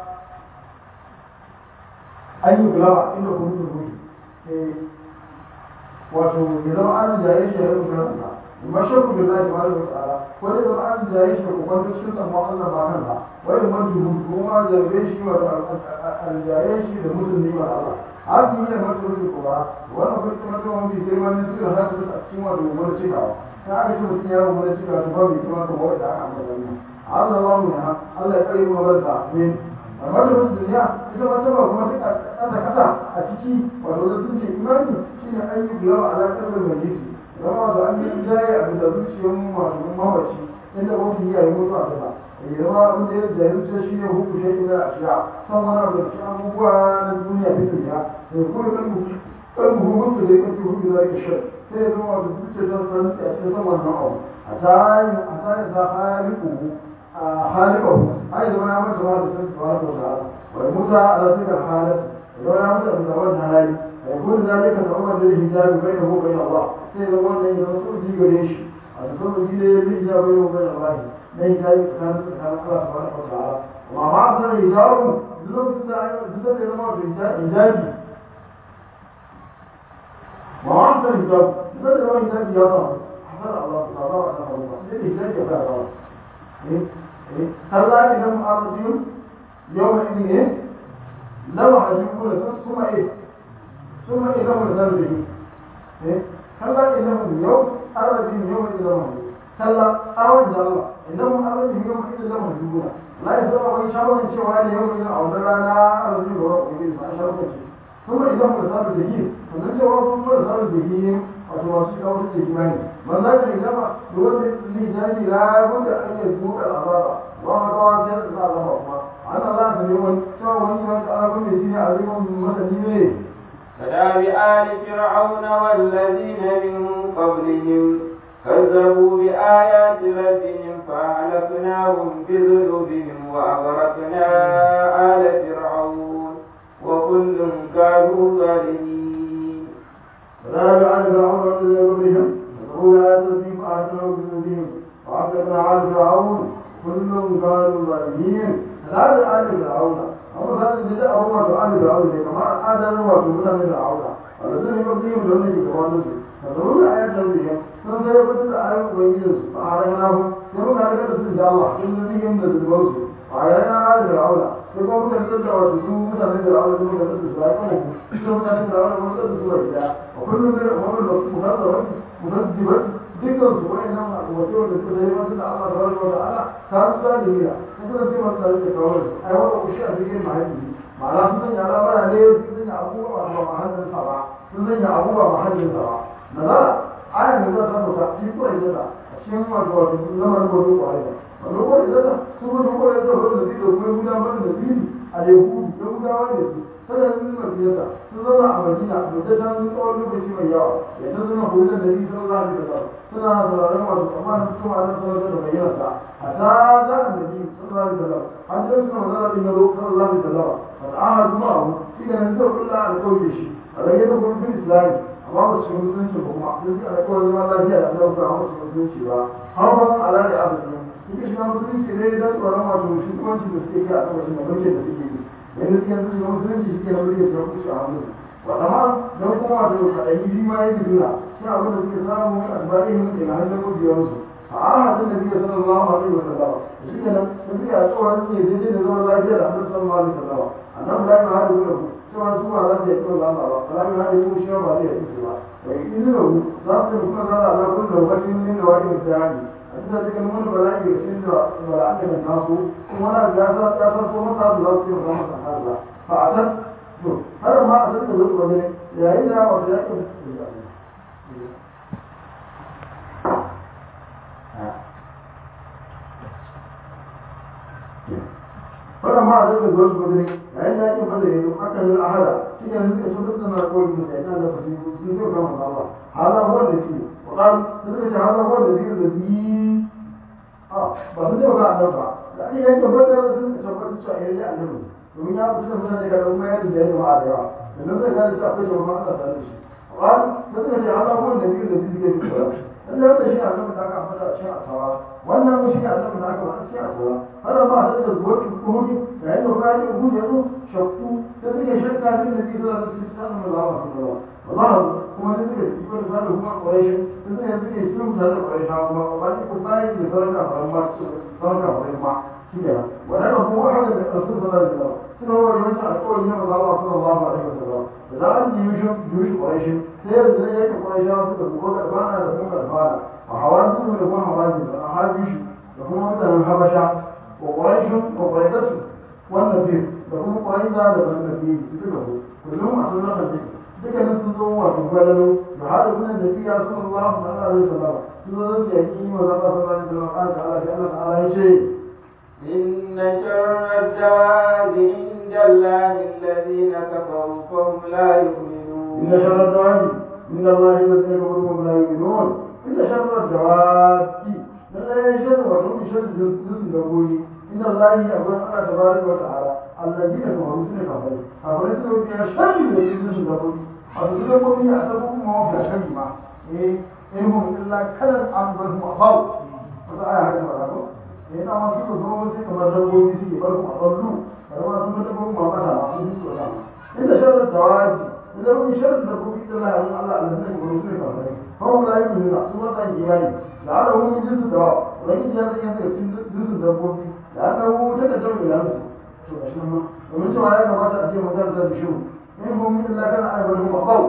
an yi gulaba inda kuma mutu mutu wato ya zama an jaye shi ya yi kansa mashakku da zai tabaraka wa ta'ala ko da zama an jaye shi ko kwanta cikin tsammo Allah ba kansa wai man dubu kuma jaye shi wa an jaye shi da mutum ne ba Allah haka ne mata rubi ko ba wannan kuma kuma to mun bi girma ne suka haka su a cikin wato wani cikawa ta aka ce mutum ya yi wani cikawa to ba bi kuma to wanda aka ambata ne Allah Allah ya Allah ya kare mu barka amin amma da wasu duniya ita ma taba kuma duka kasa kasa a ciki wato da sun ce imani shine an yi biyawa a lafiyar da mai yake zama da an yi jaye a bisa zuciyar masu mawaci inda mafi yi a yi mutu a kasa ya zama abin da ya jaye zuciya shi ne hukun shi ne a shiya san wani abu da cikin abubuwa na duniya ta duniya da kuma kan kan hukun da zai kafi hukun da zai shi sai ya zama wato zuciya ta san a cikin san wannan abu a tayi a tayi za a haliku خالقه أيضا ما يعمل سبحانه سبحانه وتعالى والموسى على تلك الحالة لو يعمل أن تولى هاي فيكون ذلك تعمل للحجاب بينه وبين الله سيد الله أن يرسل دي قريش أن تكون دي للحجاب بينه وبين الله ليس ذلك كان كان الله سبحانه وتعالى ومع بعض الحجاب لو تزداد إلى ما في حجابي ومع بعض الحجاب تزداد إلى ما حجابي يا رب حفظ الله تعالى وتعالى للحجاب يا رب كلا إنهم أرجون يومئذ إيه لو عجبون ثم إيه ثم إنهم ذنبه إيه كلا إنهم يوم أرجون يومئذ لهم كلا أرجع الله إنهم أرجون يومئذ لهم عجبون لا يسمع من شر من شوال يومئذ أو درانا أرجون ورب إبليس أشرف شيء kuma idan mu samu da yi sannan cewa sun fara samu da yi wato masu shiga wasu da kimani man za ka yi gama da wanda zai jami la wanda ake duka azaba wa ma kawa sai da sa azaba kuma ana za ka ne wani cewa wani ma ka abin da shi ne a zai masani ne كداب آل فرعون والذين من قبلهم كذبوا بآيات ربهم فأهلكناهم بذنوبهم وأغرقنا آل فرعون وكل كانوا ظالمين فلا يعلم فرعون والذين قبلهم كذبوا بآيات ربهم فأهلكناهم بذنوبهم وأهلكنا آل فرعون كل كانوا ظالمين فلا يعلم فرعون أما كان جزاء هو آل فرعون كما آدم وسلم فرعون والذين قبلهم لم يجد فرعون فضروا الآيات ربهم ثم يقتل الآيات ويجلس فأعلناهم يقول على كذا إن شاء الله إن الذين من البوس وعلينا آل فرعون يقول كذا وتسوء مثل فرعون ثم كذا تسوء ثم كذا فرعون ثم كذا تسوء وكل من هو مكذب مكذب dukkan su wani nan wato da suka zai masu da Allah tabaraka wa ta'ala ta su da duniya kuma sai masu da kawai ai wannan kushi a cikin mahalli ma'ana sun sanya al'amara ne sun sanya abubuwa ba mahallin sa ba sun sanya abubuwa mahallin sa ba nazara ayan da za ta sauka shi ko ya zata a cikin wato wato lamarin gobe ko aida wannan ko ya zata su ko ko ya zata wanda zai dauko ya gudanar da dini a yahudu ya gudanar da su sanar sun mafiyarsa sun zama a madina da ta san tsawon lokaci mai yawa ya ta zama hulun da ni sun zafi da zama suna sauraron masu tsammanin su ma nan sanar da bayyana sa a ta za a da ni sun zafi da zama an ce suna magana din ya zo sun zafi da zama a ta'ahar kuma abu shi ne nan zai kulla a kauye shi a rage da kuma bin islami amma ba su musulunci ba kuma sun ji alƙawarin zaman lafiya da Allah ba a su musulunci ba har ba ala da abu ne suke shiga musulunci ne don tsoron masu shugabanci da suke kai a ƙarƙashin da mulkin da suke yi yanzu suke yanzu shiga musulunci suke na mulkin da kusa a hannun wata ma don kuma wato kaɗayi shi ma yake nuna shi abin da suke samu a tsibari mun ke na hannun mabiyarsu a ahadin da biyu sallallahu alaihi wa sallam shi ke nan da suke a tsoron ne daidai da zaman lafiya da hannun sallallahu alaihi wa sallam annabi la ilaha illa hu cewa su ba za su yi kawai zama ba kala ilaha illa hu shi ba zai yi su ba wa idan hu za su yi kuma zara ala kullu lokacin min da wani mutane a cikin cikin wani bala'i da shi da bala'an da nasu kuma wani ya sa ya san ko masa da za su yi zama kan Allah fa a san to har ma a san da zuwa ne yayin da wata ya ke wannan ma a zai zuwa su ne yayin da ake fada yanzu aka yi ahada shi ne suka so duk suna kawai da sai da fasi sun zai kama Allah hada huwa da shi wa qal suka ce hada huwa da shi da bi a ba su zai ga annabi ba da ake yanke fada sun tabbata cewa yayi annabi domin ya fi sun da daga kuma ya da jama'a da yawa da nan zai gane cewa akwai jama'a Allah tare da shi qal suka ce hada huwa da shi da bi ke fitowa Allah ya shi annabi da aka fada a cikin asawa wannan shi annabi da aka fada a cikin asawa har ma da da zuwa kuhudi yayin da kai ku ya zo shakku da take shakka din da kike da su sanin Allah wa sallallahu wallahi kuma da take cikin da da kuma quraish da take take cikin da quraish kuma ba ki ku bai da sarka ba ma sarka ba ma kida wannan ko hada da rasul sallallahu alaihi wasallam suna wa yawan alƙawari na Allah sallallahu alaihi wasallam da an yi yushi yushi quraish sai da yake quraish suka kuma da bana da kuma da bana a hawan su da kuma hawan da haji da kuma mutanen habasha وقريش وقريدته والنبي لهم قريدة لهم النبي كلهم كلهم أصلا النبي duka nan sun zo wato gwalalo da hada kuma da biya sallallahu alaihi wasallam sun zo da yaki wa zaba sallallahu alaihi wasallam kan Allah ya Allah ta'ala ya ce inna sharra dawabi inda Allah alladhina kafaru fa hum la yu'minun inna sharra dawabi inda Allah alladhina kafaru fa hum la yu'minun inna sharra dawabi lallai sharri wato sharri jinsin dabbobi inda Allah ya akwai Allah tabaraka wa ta'ala alladina kafaru sune kafirai kafirai sune mafiya sharri da jinsin dabbobi a su dabbobi a sabu kuma mafiya sharri ma eh in hum illa kalan an bar mu abaw wata aya haka ba ko eh na ma su zo sai kamar dabbobi suke bar mu aballu kamar ma sun dabbobi ma mata ma sun su da inda sharri dawaji idan mun sharri dabbobi da Allah ya Allah alladina kafaru sune kafirai fa hum la yu'minuna su wata imani da ana wani jinsu da wani ya zai yanka jinsu dabbobi da aka hu ta da tauri da su to gashi nan ma domin cewa ya kamata a ce magana ta bishu in mun min Allah kana ai wani maqaw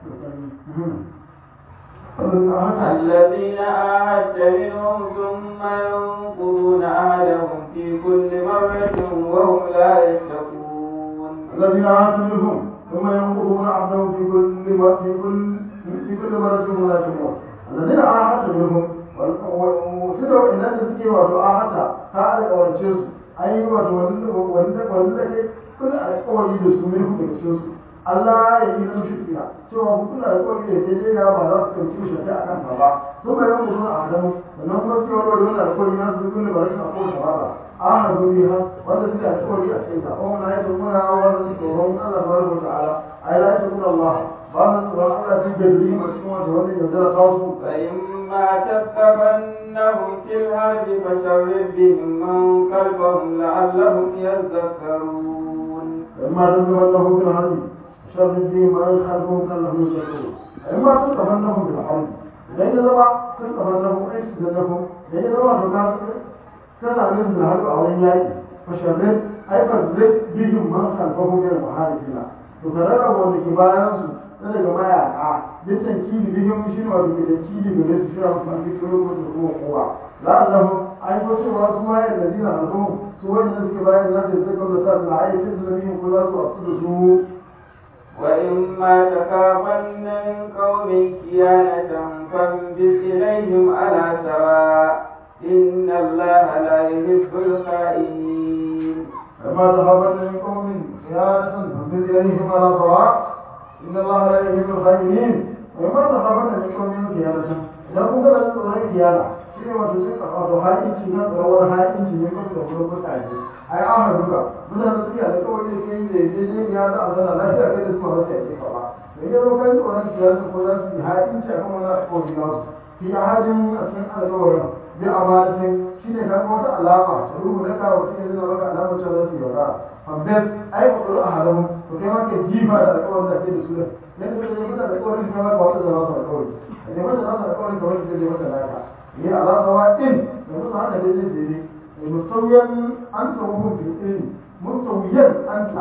الذين عاهدت منهم ثم ينقضون عهدهم في كل مرة وهم لا يتقون الذين عاهدت منهم ثم ينقضون عهدهم في كل في كل في كل مرة ولا يتمون الذين عاهدت منهم وسدوا إن تسكي وتعاهدت تعالى ورشيس أي وتولد كل القول يدس منهم يكسوس Allah ya yi mushi fiya cewa kuna da kawai da ke jera ba za su kauce shi a kan ba sun bayan mutum a adamu sannan kuma su yawar wani alkawari na su dukkan da rashin akwai shawara a hadu biha wanda suke alkawari a cikin ta kuma na yi tukuna wanda su tsoron Allah ta barka ta'ala a yi lafi tukuna Allah ba na tsoron Allah fi gari a cikin wanda wanda ya zara kawo su فإما تثقفنهم في الحرب فشرد بهم من خلفهم لعلهم يذكرون فإما تتمنهم في الحرب شر الدين ما يخالفهم كانهم يذكرون إما تتمنهم في الحرب لأن زما تتمنهم أي تتمنهم لأن زما تكاد كان من الحرب أو الياي فشرد أي فزد بهم من خلفهم من المحاربين تكرر وأن كبارهم na daga mayaka duk tankili bihim shi ne wato da tankili gare su shi ne mafi kiro ko da kuma kowa la allahu ai ko cewa su ma yadda dina alhu su wanda suke bayan za su yi zakon da sa ai sai su nabi ko za su wasu da su وإما تخافن من قوم كيانة فانبذ إليهم على سواء إن الله لا يحب الخائنين فما تخافن من قوم خيانة فانبذ إليهم على سواء إن الله لا يحب الخائنين وما تخافن من قوم خيانة idan kun ga da tsoron kiyana shi ne wato sai wato haƙinci na tsoron haƙinci ne kuma da kuma mutane ai an haɗu ka mutane suke da kawai da kai da ya je ya za a zana lafiya kai da su ma wasu yake kama da ya zo kai tsoron kiyana ko za su yi haƙinci a kan wani alƙawari na su fi ahadin a cikin alƙawarin bi amanatin shi ne kan wata alama ta ruhu na kawo cikin zina maka alamar cewa za su yi yaudara fambet ai ku tsoro a halamu to kai ma ke jifa da alƙawarin da ke da su da yadda kai da mutane alƙawarin kai ma ba wata zama su alƙawari ne wanda za su alƙawari kamar da zai mata naka yi ala sawa in da musu haka dai zai daidai da musawiyan an ta hukun fi ilmi musawiyan an ta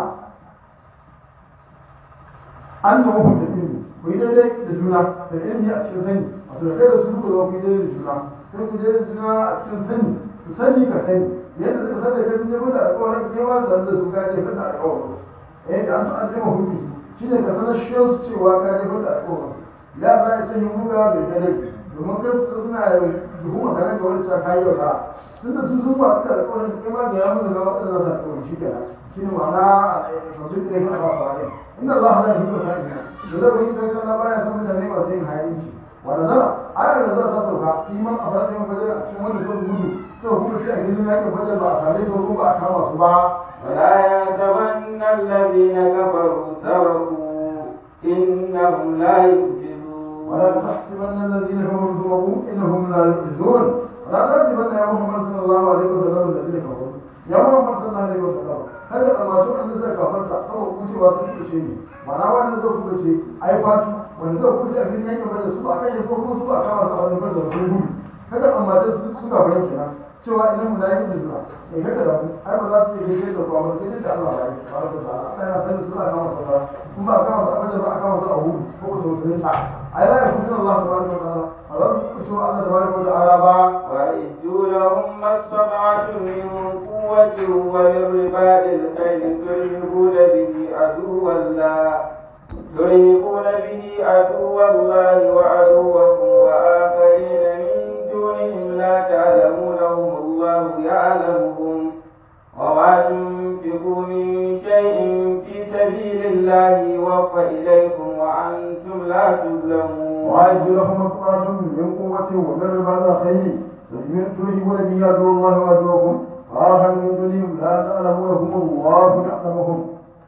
an ta hukun fi ilmi ku yi daidai da juna da ilmi a cikin sani wato da kai da su ku zama ku yi daidai da juna sai ku daidai da juna a cikin sani su sani ka sani yadda suka sani kai sun je mata alƙawarin kewa da da su ka je mata alƙawarin eh da an so an jima hukun shi ne ka sanar shi cewa ka je mata alƙawarin ya za a ce yi muga bai dare domin kai su suna tuhuma kana ga wani ta kayi wa ka tun da sun zuwa suka da kawai kai ma ga ya musu ga wata za ta kawai shi kenan shi ne ma'ana masu da yake ba fara inda Allah ya yi ko sai da zai yi sai kana baya san mutane masu yin hayinci wanda zara ayar da za ta sauka iman a fara yin fajar a cikin wani kwan gudu to kuma sai a gidan yakin fajar ba a tare da ko ba a kama su ba ولا يحسبن الذين كفروا سبقوا إنهم لا يعجزون ولا تحسبن الذين كفروا سبقوا انهم لا يعجزون ولا تحسبن يا محمد صلى الله عليه وسلم الذين كفروا يا محمد صلى الله عليه وسلم kada a masu wanda zai kafarta kawai kucewa sun kuce ne mana wanda zai kuce ai fatu wanda zai kuce a cikin yankin bada su ba kan yi ko su ba kama su a wani bada sun gudu kada a masu suka bayan kenan cewa idan mu da yi da zuwa mai kada da mu ai ba za su yi daidai da kuwa ba sai da Allah ya yi ba da ta Allah yana sanin suna kama su ba kun ba kama su a bada ba a kama su a hudu ko ku sau sun ta ai la ya kuce Allah tabaraka wa ta'ala a za su kuce wa Allah tabaraka wa ta'ala ba وأعدوا لهم ما استطعتم من قوة ومن رباط الخيل ترهبون به عدو الله ترهبون به عدو الله وعدوكم وآخرين من دونهم لا تعلمونهم الله يعلمهم وما تنفقوا من شيء في سبيل الله يوفى إليكم وأنتم لا تظلمون وأعد لهم مقطعة من قوة ومن رباط الخيل ترهبون به عدو الله وعدوكم وآخر من دونهم لا تعلمونهم الله يعلمهم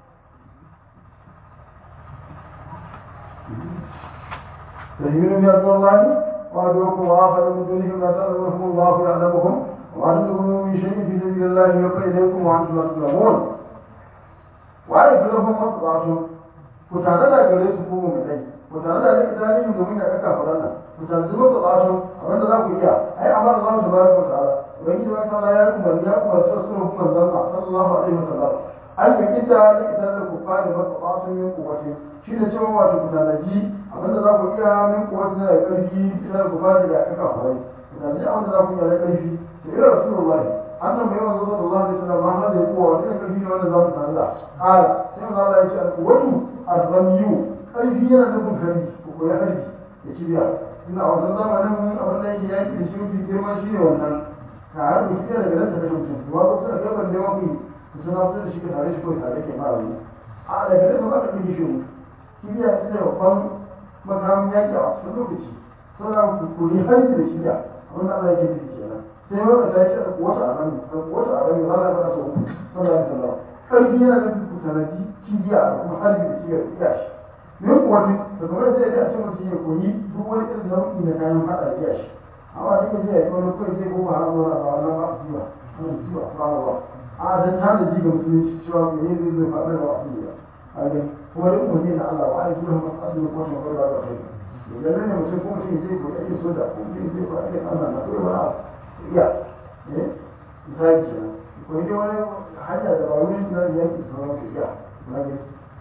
ترهبون به عدو الله وعدوكم وآخر من دونهم لا تعلمونهم الله يعلمهم وما تنفقوا من شيء في سبيل الله يوفى إليكم وأنتم لا تظلمون وأعد لهم مقطعة كتعالى gare su ko mu dai ku tare da rike tarihi domin da kaka faran nan ku tare da mutu tsaso abinda za ku iya ai amma Allah tabaraka wa ta'ala ubangiji wa ta'ala ya kuma ya kuma sa sunan kuma zanna sallallahu alaihi wa sallam an yi kita da ita da ku fara ba tsaso min kuwace shi da cewa wato ku tanaji abinda za ku iya min kuwace na da karfi ita ku fara da kaka faran ku tanaji abinda za ku iya da karfi to ira rasulullahi annan mai wanzu sallallahu alaihi wasallam ma hada kuwa wani ne karfi ne wanda za mu tsalla ala sai manzo Allah ya ce alquwatu arramiyu karfi yana nufin harbi ko koyi harbi da kibiya ina a wannan zamanin abin da yake yaki da shi mafi girma shi ne wannan ka harbi kibiya daga nan ta kashe mutum kuma ko suna gaban da mafi suna fitar da shi ka tare shi ko tare ke mara wani a daga nan ba ka ɗauki shi mutu kibiya ita ne babban makamin yaki a cikin lokaci suna koyi harbi da kibiya abin da Allah yake nufi kenan sai wanda ta ce wata a rami wata a rami Allah ya faɗa sau uku sallallahu alaihi wasallam ƙarfi yana da kusanadi kibiya da kuma harbi da kibiya da iya shi me kuwa ne da kuma sai da ce mutum ya koyi duk wani irin nau'i na kayan faɗa da iya shi amma da yake zai wani kawai zai koma har zuwa ba wannan ba su jiwa wannan jiwa ba ba a dan ta da jiga musulunci cewa me ne zai zai faɗa da wasu jiwa a ga kuma duk mutum na Allah wa ai kuma masu asali ko kuma ba da kai idan ne mutum ko mutum zai koyi aikin soja ko mutum zai koyi aikin Allah na koyi wani abu iya eh misali kenan ko dai wani hanya da ba wani na yanki sauran su iya na gani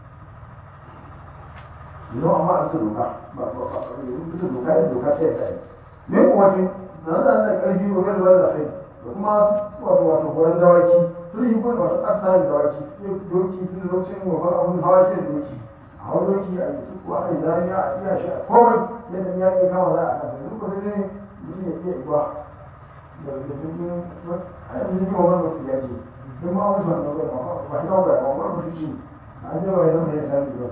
yau amma a su doka ba ba ba su doka yin doka sai ta yi me kuwa ce da na da karfi ko gani wani da kai da kuma wato wato horon dawaki sun yi kuma wato ƙasa da dawaki doki sun lokacin wafan abun hawa ce doki a hau doki a yi tuku a yi zariya a iya shi a komai yadda ya ke kama za a kasa duk wani ne mutum ya iya igwa da da cikin a yanzu ne wani ba su yaji don ma wani ban da ba ba shi ba ba ba ba shi ci a je ba ya zama ya sami ba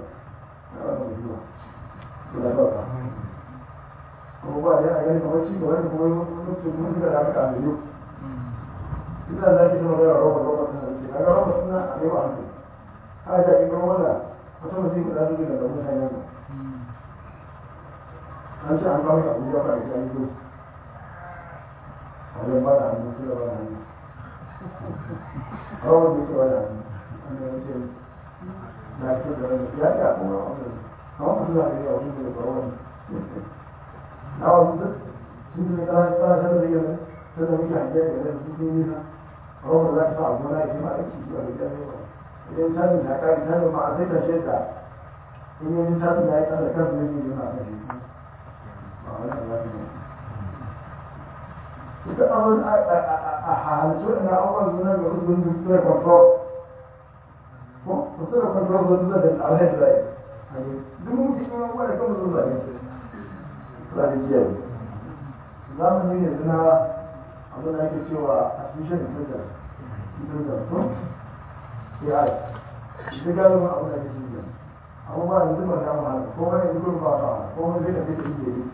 kuma ba da gani kamar ci gaba da kuma mutum mun da aka kame yau ina da ke zama da roba roba ta nan kaga roba suna a yau an ha da in ga wala wata mutum da zai da mutane ne an ce an kawo ka abuja ba da ya yi a wajen ba da hannu su da ba da hannu roba da ke ba da hannu an da ya ce na ce da ya ya kuma wannan kawai mutum da ya wani da ba wani na wasu sun ne kana kana sanar da yana sai da muke hanke da yana su ne nisa rawar za ta sa abu na yake ma aiki shi a da jami'a ba idan sanin da ka ta ma a sai ta shaida in yi sanin da ya kada kan su yake yana kan shi ba wani da za ta yi ita abin a halittu ina abubuwan suna ga wasu gudun su da control ko su da control su da alhaji da ya duk mutum yin abubuwa da kan su da ya strategiyar zamani ne suna abin da ake cewa artificial intelligence intelligence ko AI ita galibin abin da ake cikin amma ba yanzu ba ta mahala ko wani yanzu kuma ba ta mahala ko wani zai tafi da inda yi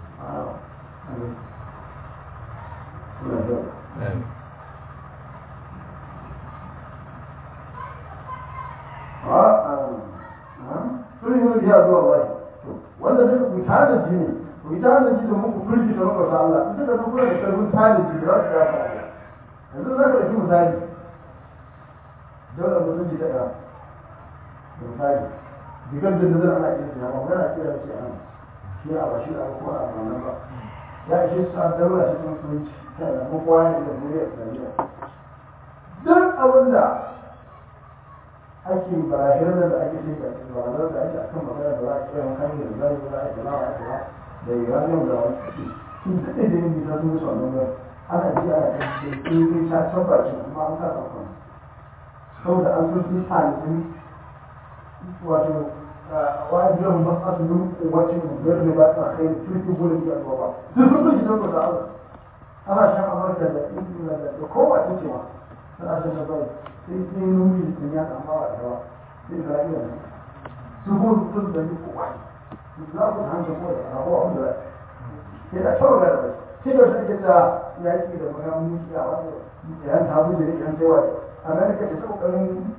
sun yi biya zuwa bai wanda duka ku tada ji ne ku tada ji da muku firgi da muka Allah ita da kuma da karfin tada ji da za su ya yanzu za ka ɗauki misali dole mutum ji daga misali digar da nazar ana iya siya ba magana kira ce an shi a ba shi a kuma a nan ba ya ishe su a daura shi kuma sunci ta da kuma kowa ya da zuriya islamiyya duk abin da ake barahirar da ake ce barahirar da ake akan magana da za a kira makamin da zai za a kira wa ake da uranium da wani sun daɗe da yin bisa sun wuce wannan ba ana ji ana kan da ƙin ta tabbacin amma an kasa kan saboda an sun sun halittun wato wani biyan masu yin kuwacin biyar da ba ta kai turki gudun da ba duk sun sun gidan da Allah ana shan amurka da ingila da kowace cewa tana shan da bai sai sai nuni da ya kama wa yawa sai isra'ila ne su ko su sun da ko wai su za ku hanta ko da rabuwa wanda ke da kyau da bai sai da shi ta yaki da magana mutu a wanda yan tabu da yan sai wai amerika ta kokarin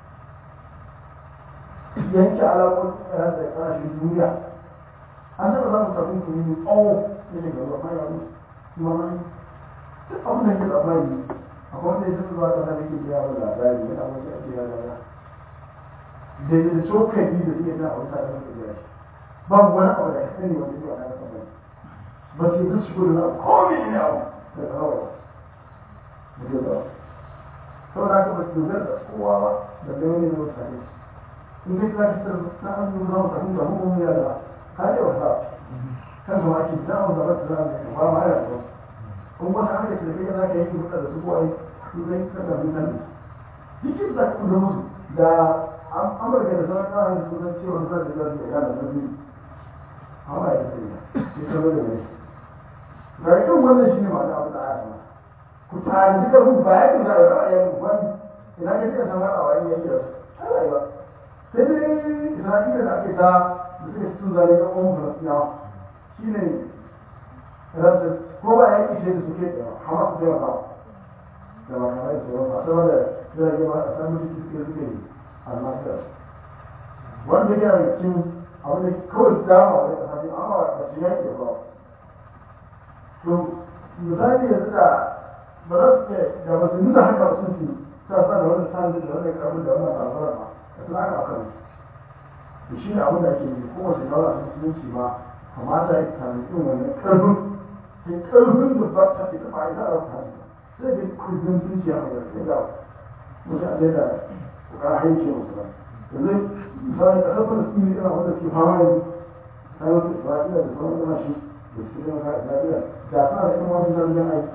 yanke alaƙon da ƙasashen duniya an taɓa za mu tafi kuma mai tsawo da ke gaba mai wani mamani duk abin da ke labari akwai wanda ya tafi zuwa ƙasa da ke biya wa labari yana wani ake ya lara da ya da cokali da zai na a wata da ke biya shi babu wani abu da ya sani wanda zai wani ƙasa bai ba ce zai shigo da na komi ne abu da kawai da zai zama saboda haka ba su dogara da kowa ba da launi na mutane in dai ka fitar na an yi zama ka hinta mu ya da ka yi wasa kan zama ake za mu zama su zama mai ba ma ya zo kun wata haka ce da kai za ka yi kuɗa da su ko ai su zai kasa sun sani cikin da kuma musu da amurka da sauran ƙasashe su san cewa sa da zasu iya da sabi amma ya ce ya kalo da mai ga irin wannan shi ne ma da abu da aya ku tare da karfin ba ya ce za a yi ra'ayin wani ina ka ce san haɗa wa yin yanki da su ai ba sai dai isra'ila da ake ta da suka cikin zane na ƙwan falasinawa shi ne rasa ko ba ya ƙi da suke da hamar su taimaka da ba kamar su ba saboda jirage ba a san mutum suke suke almasar wanda yana da cikin abin da kawai dama wani ƙasa ne amma ba su yaƙi ba to misali yanzu da ba za su ce da ba su nuna haka ba sun fi sa sa da wani sani da wani karfin da wannan karfin ba da suna aka akan to shi ne abin da ake yi kowace daula sun musulunci ma kamata ya sami irin wannan karfin sai karfin da ba ta ita ba ita a rasa sai da kudin zuciya mai yarda da mutane da kokarin haike musu ba yanzu misali kasar falastini yana wanda ke fama yanzu ta yi wasu isra'ila da sauran ƙasashe da suke zama ka isra'ila da suna da irin wasu zargin aiki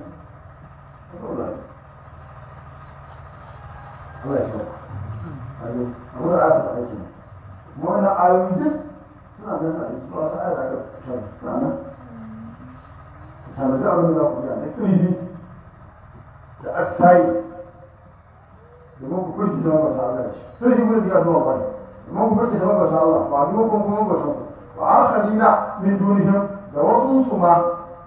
Allah ya sauka abu da aka aiki kuma wannan ayoyi duk suna nan a cikin wasu ayar da aka fitar suna nan tare da abin da za ku ga na kirji da aksayi domin ku kurki zama ba sa Allah shi sai shi kurki ya zama bane domin ku kurki zama ba sa Allah ba domin kun kuma ba sa wa akharina min dunihim da wasu su ma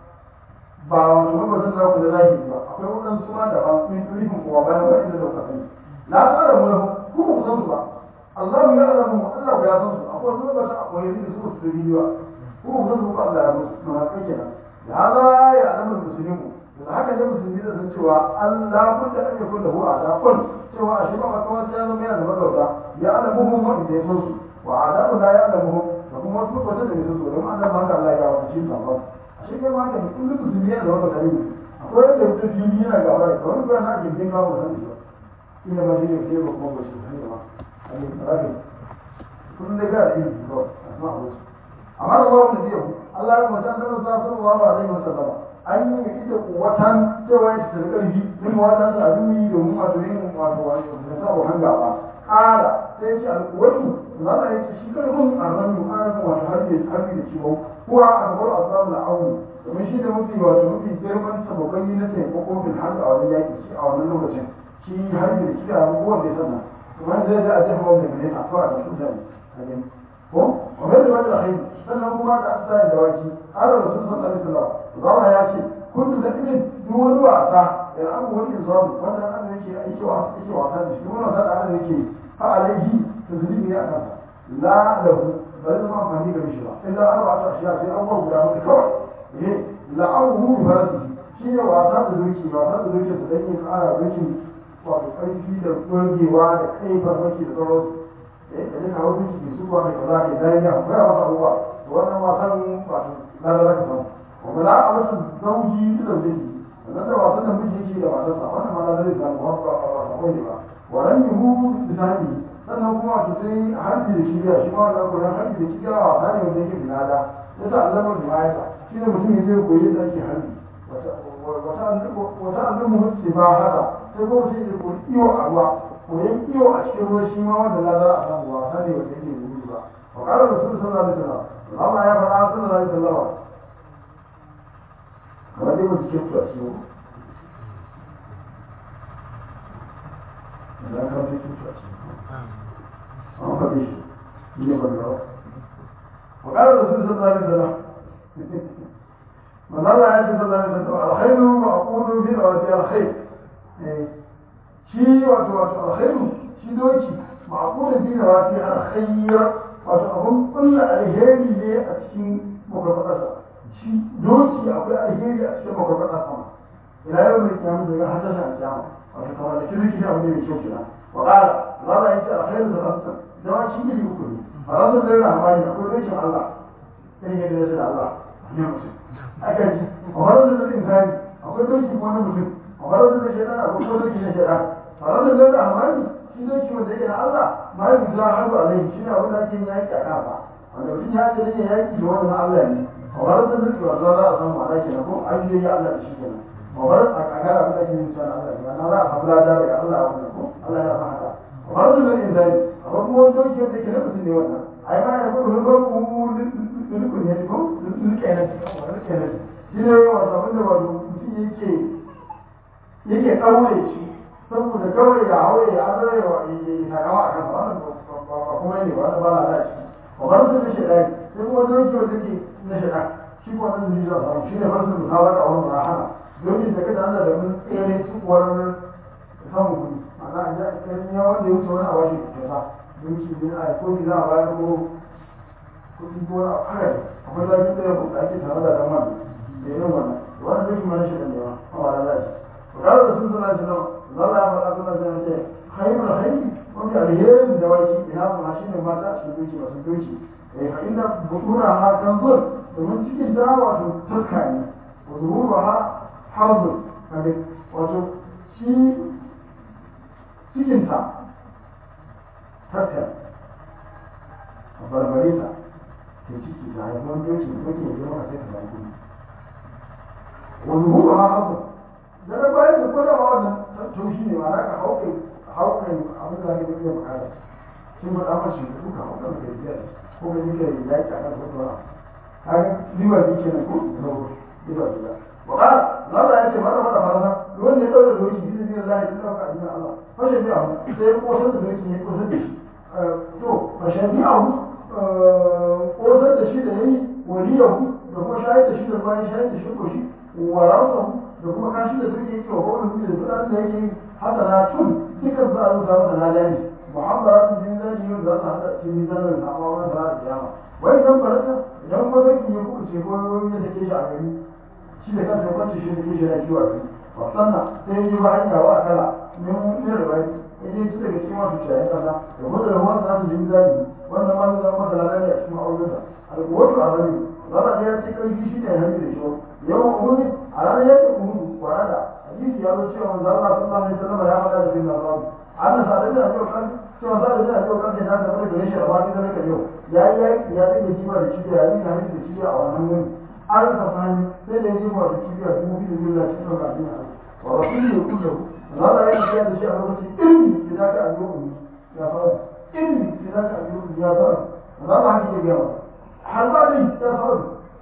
ba wato ba zan za ku da zahiri ba akwai waɗansu ma da ba min dunihim kuma bayan ba inda da ku sani la ta'ala mu lahu ku ku san su ba Allah ya alamu Allah ya san su akwai wasu ba sa akwai yanzu da su su da bidiyo ku ku san su ba Allah ya san su ma kai kenan da hada ya alamu muslimu da haka ne musulmi da san cewa Allah budda an yakun lahu adabun cewa a shi ba kawai ya zama yana da magauta ya alamuhum wa inda ya san su wa adabu la ya alamuhum da kuma wasu makwata da ya san su don Allah ma Allah ya wata shi sabon a shi kai ma da kullum musulmi yana da magauta ne akwai yadda mutum fili yana gaba da kawai ba na gindin kawo da san shi ba ina ma shi ne ke ba kuma ba shi ne ba a yi tsarari kullum da ga yi ba a sama a wasu amma da Allah da biyu Allah ya mutan da sallallahu alaihi wasallam an yi ita watan cewa ya ta ƙarfi min watan sa duni domin wato yin wato wato da sabo hanga ba ƙara sai ce alƙuwatu za a yi shi ƙarfin arnan mu ana kuma wato harbi harbi da ciwo kuwa a gabar asbabu na auni domin shi da mafi wato mafi girman sababai na taimako fil harbi a wajen yaƙi shi a wannan lokacin shi harbi da shi a abubuwan da ya sanna kuma zai da a jefa wanda ne a fara da mutane a gani ko wa mai da wani alhaini sannan kuma da aka sa da waki har rasul sallallahu alaihi wasallam zama ya ce kun da ibin duk wani wasa da abu wani zamu wanda an yake aiki wasa yake wasa da shi wani wasa da an yake fa alaihi tazlibi ne akan la lahu ba zai zama amfani da shi ba illa arba ta ashiya sai an guda mutu kawai eh la awu farasi shi ne wasa da doki wasa da doki da yake kara doki wato karfi da gogewa da kai farmaki da sauransu eh da duka wani shi su ba mai kaza ke dariya akwai wasa abubuwa wannan wasan wato lalala ka samu wanda za a masa zauji da zauji wannan da wasan da miji yake da matarsa wannan ma lalala da ba ba ba ba ne ba waran yi hu bisani sannan kuma wato sai harbi da shiga shi ma wannan koyon harbi da shiga a wasa ne wanda yake binada ya sa alamar da ma'aikata shi ne mutum ya zai koyi da ake harbi wata alamu ce ba haka sai kuma mutum ya koyi iyo a ruwa koyon iyo a cikin ruwa shi ma wanda lalala a samu wasa ne wanda yake gudu ba وقال الرسول صلى الله عليه وسلم الله يا فلا صلى الله عليه وسلم kamar dai mutu ke kuwa ciwo da ka fi kuwa ciwo an faɗi shi ne ban rawa wa ƙarar da sun sallallahu alaihi wasallam man Allah ya ce sallallahu alaihi wasallam alkhairu wa aqulu fi rawati alkhair shi wato wato alkhairu shi doki ma'qulu fi rawati alkhair wato abun kulla alheri ne a cikin makwarfadarsa shi doki akwai alheri a cikin makwarfadar sama ila yau mai kyamu daga hasashen a kyamu wato kamar da kirki abu ne mai kyau kira wa ƙara za a yi ce alheri da rasa zama shi iri uku ne a rasa zai rahamani akwai dokin Allah irin yadda ya ce da Allah ne mutum aka ji a wani da zai insani akwai doki kuma na mutum a wani da zai shaidan akwai kuma doki na shaidan a rasa zai rahamani shi doki wanda yake na Allah ma yi za a haɗu alaihi shi ne abin da ake yaƙi a kansa wanda mutum ya ce yake yaƙi da wani na Allah ne a wani da zai wa za a samu ma'ana kenan ko an yi Allah da shi kenan kamar a kaga abin da ke yin cewa Allah ne na za a samu lada daga Allah wannan ko Allah ya san haka kamar su ne insani amma kuma wani doki wanda ke na mutum ne wannan ai ma ya gudu na farko lulukun ne ko lulukenan lulukenan shi ne wato abin da wato mutum yake yake ɗaure shi saboda kawai ya haure ya azare wa sakawa a kan wannan ba kuma ne ba ba na da shi kamar su ne shaɗa sai kuma doki wanda ke na shaɗa shi ko wannan zuciya samu shi ne farsu da hawa da wani rahama domin da kada Allah da mun tsere tukuwar samun kuɗi ma'ana a ji ya wanda ya wuce wani a washe kyauta don shi ne a ko za a bayar ko kuɗi ko wani a kare akwai zafi tsaye ko ake tare da dama da yin wannan wani zai kuma shi da nema a wani lafi to kare da sun suna shi nan zalla ya faɗa suna shi ce haimar haimi wanda alherin da waki ina su ma shi ne mata a cikin duki masu duki eh fa inda butura ha kan zur domin cikin ta wato taska ne wa zuhuru ha harzun kaga wato shi cikinta taska a barbare ta ke ciki ta haifar doki da kake yi maka sai ka zaki wa zuhuru ha harzun da na bayan da kwada ma wannan taushi ne ma za ka hauke hauke abin da kake iya bukata shi ma da mace da duka hauka da ke biyar ko ka yi kai yaki a kan kwatwara kaga riba bi kenan ko riba bi da wa qala Allah ya ce mata mata farasa wanda ya dauka doki bi zai Allah ya dauka addinin Allah fashe bi abu sai ko san da doki ne ko san da shi to fashe bi abu ko san da shi da yayi waliyahu da kuma shahid da shi da bayan shahid da shi ko shi wa rasahu da kuma kashi da suke yi wa kowane da kudaden da yake yi haka na tun dukkan za a rubuta masa lada ne muhammadatun jin zani yau za su haɗa cikin mizanin samawa da a kiyama wai idan farata idan kuma zaki ya kuɓuce ko ya sake shi a gari shi da kansa kwanci shi da kishi na kiwa gari wasanna sai yi ba hanya wa akala min min rubai ya je su daga cikin wasu ciyayin kasa da kuma da ruwan sa su jin zani wannan ma zai zama masa lada ne a cikin ma'aurinsa alƙuwatu a bari zaba ya ce ƙarfi shi ne hannu da shi yawan uhudi a ranar yakin uhudu kwarada hadisi ya zo cewa manzo Allah sallallahu alaihi wasallam ya faɗa da bin Nawawi anna sa'ad da Abi Bakar cewa sa'ad da Abi Bakar da ta fara gare shi a wani da nake yau yayi yayi ya dinga jiba da cibiya ya dinga hanci da cibiya a wannan wuri an ka sani sai da ya jiba da cibiya dubu biyu da biyu da cikin kafin a wa rasulu ya kullu Allah ya yi da shi a lokacin ilmi da zaka a yau ya fara ilmi da zaka a yau ya fara Allah ya hakike ga har ba dai ya fara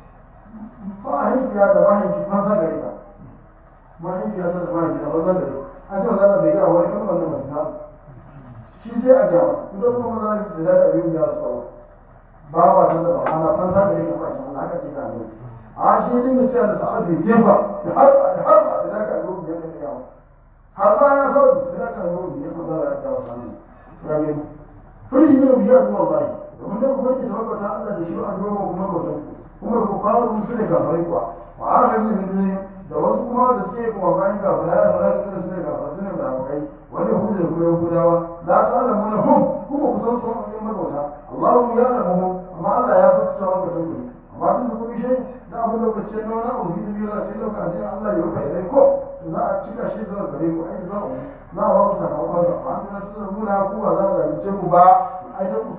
mahaifiya da mahaifi maza gare ka mahaifiya ta da mahaifi da maza gare an ce maza bai gara wani kan wannan masu na shi sai a gyara idan kuma maza da za ta biyu ya tsawo ba ba ta da ana fansa gare ka ba shi haka ce ka ne a shi din da cewa da sa'ad bai gefa da har da har ba da ka zo da ya yawa har ba ya so da ka zo da ya maza da ya tsawo sanin ya ne furi ne biya kuma bai domin da kuma ke tabbata Allah da shi an goma kuma mutum kuma ku fara musu da gafarai kuwa wa aka yi ne da wasu kuma da suke kuma bayan gafarai da wani suka suke gafarai suna da abokai wani hudu da kuma yahudawa la ta da mana hum kuma ku san su an yi magauta Allahu ya da mu amma Allah ya fi cewa ka san ku amma tun da kuma shi da abin da kace na wani abu da biyu da sai lokacin Allah ya rufe idan ko to za a cika shi zuwa gare ku ai za ku na wa ku sakamakon sa ba an tuna muna ku ba za ku yi ku ba ai ta ku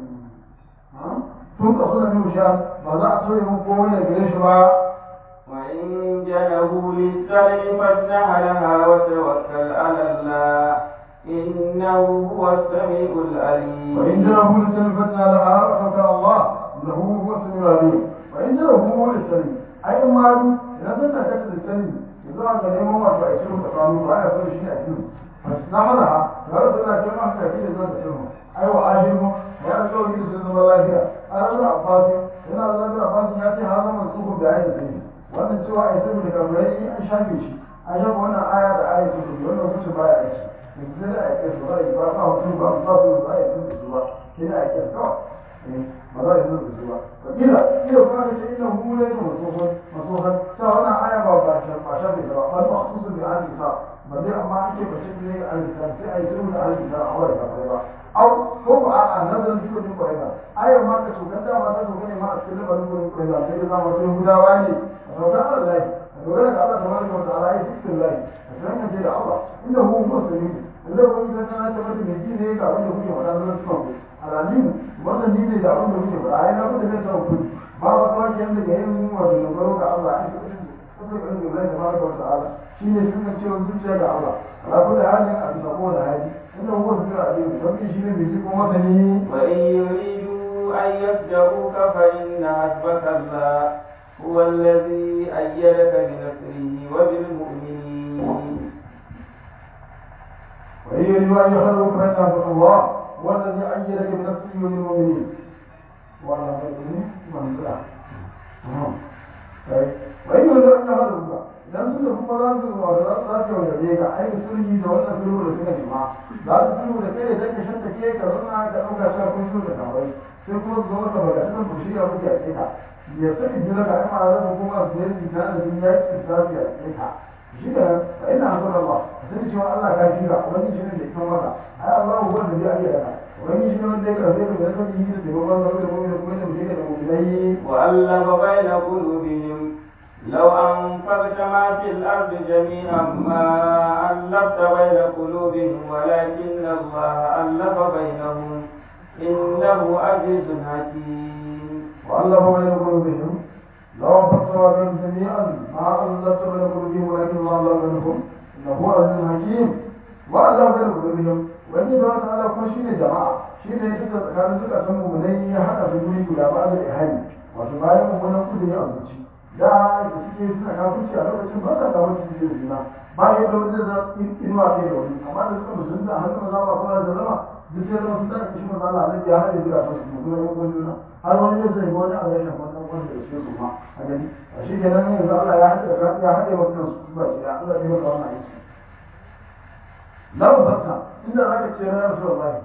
tun ka suna min sha ba za a soye mun komai da gare shi ba وإن جنبوا للسلم فاجنح لها وتوكل على الله إنه هو السميع العليم وإن جنبوا للسلم فاجنح لها وتوكل على الله إنه هو السميع العليم وإن جنبوا للسلم أي مال إذا زلنا كتب السلم إذا أنت نيمون ما تأشيرهم تقامون وأنا أقول شيء أشيرهم فاجنح لها يا رسول الله كما تأكيد إذا تأشيرهم أيوة عاشرهم ya zo yi su zama lafiya a ranar abbasi yana da lafiya abbasi ya ce har zama su da ayi sai wannan cewa ai sai da kamar an shafe shi an shafe wannan aya da aya su ne wannan kuce baya aiki yanzu sai da aiki su ba ba ba mutum ba ba su ba ya sun su ba sai da aiki kawai ba za a yi sun su ba to kila kila kuma da ce ina hu ne masohan masohan ta wannan aya ba ba ba shafe ta ba ba ba su da ahli sa ba dai amma ake bace ne ahli sa sai ai sun da ahli sa a wani ba au ko ba a nazarin duk wani kwarai ba ayar ma ka shugan dama ta shugan ne ma a cikin labarin wurin kwarai ba sai da zama sai gudawa ne a shugan Allah lai a dogara ga Allah tabaraka wa ta'ala ya cikin lai a sanin da Allah inda hu muslimin Allah ko idan kana ta mutum ne ne ga wanda kuke faɗa na cikin ku alalim wannan ni ne da abin da kuke faɗa ai na ku da zai tawo ku ba ba kuma ke yanda ga yin wato dogaro ga Allah ai kusa ga rikin lai tabaraka wa ta'ala shine sukan cewa zuciya ga Allah ala kulli halin a bisa kowane hali inda huwa zikra alim sabbi shine mai ji kuma masani وإن يريدوا أن يفجروك فإن حسبك الله هو الذي أيدك بنصره وبالمؤمنين وإن يريدوا أن يخرجوك فإن حسبك الله هو الذي أيدك بنفسه وللمؤمنين وعلى المؤمنين من لا وإن يريدوا أن يخرجوك idan suka kuma za su wa za su zafi wa yaje ka ai sulhi da wannan sulhu da suka nema za su sulhu da kai da ka shanta ke ka zauna ka ɗauka cewa kun sulhu da kawai sai kuma su zama ka baga cikin ku shirya muke a ka ya sani jira ka ai ma'ana da kuma su yi ta da sun yaki su zafi a ka shi da fa ina hasan Allah sai cewa Allah ka shira wani shi ne da kan maka ai Allah huwa da zai ayyana ka wani shi ne wanda ya karfe ka da sani yi da taimakon zaune da kuma da kuma da mutum da mu'minai وألف بين قلوبهم لو أنفقت ما في الأرض جميعا ما ألفت بين قلوبهم ولكن الله ألف بينهم إنه عزيز حكيم وألف بين قلوبهم لو انفقت بهم جميعا ما ألفت بين قلوبهم ولكن الله ألف بينهم إنه عزيز حكيم وألف بين قلوبهم wani da wata ala kuma shine jama'a shine yake da tsakanin suka san mu ne ya hada su guri guda ba da ihani wato bayan mu wannan kudi ya azuci da da suke suna kafirci a lokacin ba sa kawo su da juna bayan da wani da inuwa kai da wani amma da suka musulunta a hannun maza ba kuma da zama duk sai zama sun tafi shi maza Allah ne ya hada zuwa su mu kuma yan juna har wani ya sai wani a rashin wannan wanda da suke kuma a gani a shi kenan yanzu Allah ya hada ya hada wannan su ba shi Allah ya maka wannan aiki lau baka inda za ka ce na yarsu wallahi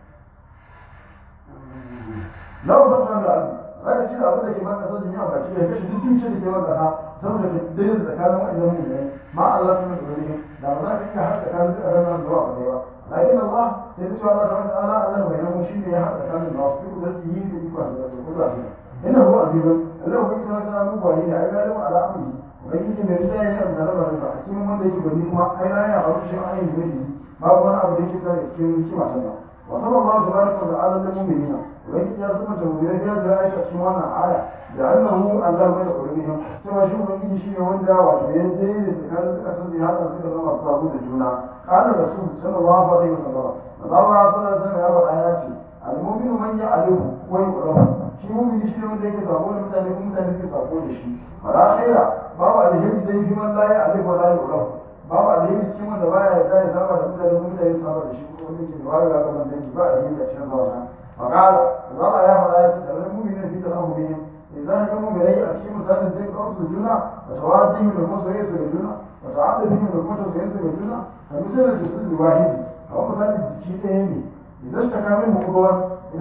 lau baka da abu za ka ce da abu da ke maka sojin yawa ba ce ya kashe duk dukiyar da ke maka ha saboda ka daidai da tsakanin wa'annan mu ne ma Allah sun da wani da ba za ka iya haɗa tsakanin duk a ranar zuwa ba ne ba lakin Allah sai ta ce Allah ta wani ala Allah bai nan shi ne ya haɗa tsakanin da wasu duk da su yi da ikon da su kula su ina huwa azizun Allah ko kuma ta nuna ba ne ai galibu ala amri ubangiji mai rida ya yi abu da labarin sa a cikin wanda yake gani kuma ai la ya aure shi ayin da yake babu wani abu da yake kare cikin hikima sannan wa sallallahu tabaraka wa ta'ala lil mu'minina ubangiji ya zama ta mu'minai ya da aisha cikin wannan aya da annahu Allah bai da qulubihim cewa shi ubangiji shine wanda wato ya dai da tsakanin suka san da hada suka zama sabu da juna kana rasul sallallahu alaihi wasallam Allah sallallahu alaihi wasallam ya faɗa ya ce al-mu'minu man ya'lamu wa yu'lamu shi mu'mini shi ne wanda yake sabo da mutane kuma mutane suke sabo da shi fara khaira babu alheri dai shi man la ya'lamu wa la yu'lamu babu alheri cikin wanda baya yarda ya saba da mutane kuma mutane saba da shi kuma wanda ke da wayo ga gaban dangi ba alheri a cikin zauna فقال الله يا ملائكة المؤمنين في تلامهم إذا كانوا بلي أشياء مثلا زي قوس الجنة وتوادهم لكم سوية الجنة وتعاطفهم لكم سوية الجنة فمثل الجسد الواحد أو مثلا الجسد تهمي إذا اشتكى منه أبوان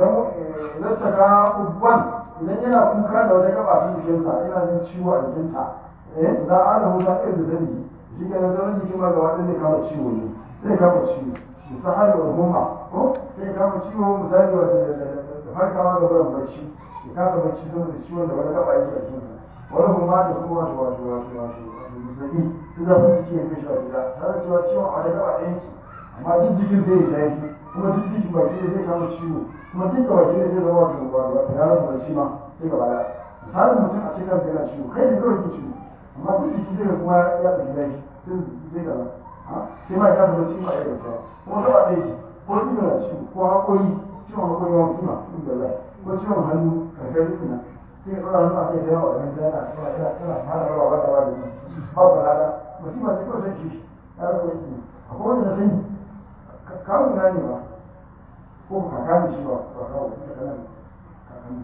إذا اشتكى أبوان إذا yana kuka da wata gaba cikin jikinsa yana jin ciwo a jikinsa eh za a da huta irin da zani shi ke nan zaman jikin ma gaba ɗaya zai kama ciwo ne zai kama ciwo misali wa goma ko sai kama ciwo misali wa da farkawa da barin bacci ya kasa bacci saboda ciwon da wani gaba yake a jikinsa wani kuma da kuma wato wato wato wato zazzabi duk da kuma cikin kashi a gida tare cewa ciwon a wani gaba ɗaya yake amma duk jikin zai yi zafi kuma duk jikin baki ne zai kama ciwo kuma duk da baki ne zai zama wato wato ya rasa bacci ma sai gaba ɗaya misalin mutum a cikin kansa yana ciwo kai ne kawai ke ciwo amma duk jiki zai kuma ya ɗauki zafi sai gaba sai ma ya kasa bacci ma ya gaba ko gaba ɗaya ce ko ido na ciwo ko haƙori ciwon haƙori ma mutum na da lai ko ciwon hannu karkar rikina sai ɗora hannu a kai da yawa ɗan jana tana tana tana fara rawa ba da ba da ba ba lada mutum ma sai kawai sai ci ya rasa wani ne akwai wanda na sani kawo na ne ba ko kaka ne shi ba ba kawo da kanan kakan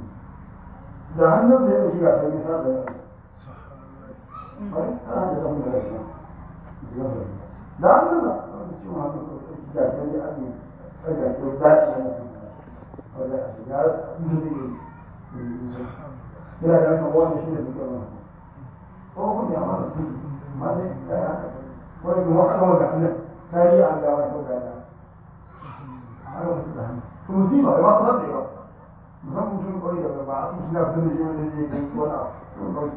da hannun da ya ɗauki gasar nisa da yawa bari ana da samun da rashin da hannun da ciwon hannun da gasar ya ake ɗaga ko dace na mutum wanda a shiga yana da wannan wani shi ne suke wani ko kun ya mana su ma dai ya yi haka wani kuma haka wanda hannun tarihi an gawa ko ga da haka wasu da hannu to musiba ba su rantsa ba musamman mutum kawai da ba a su suna fitar da shi wanda zai yi wani abu kawai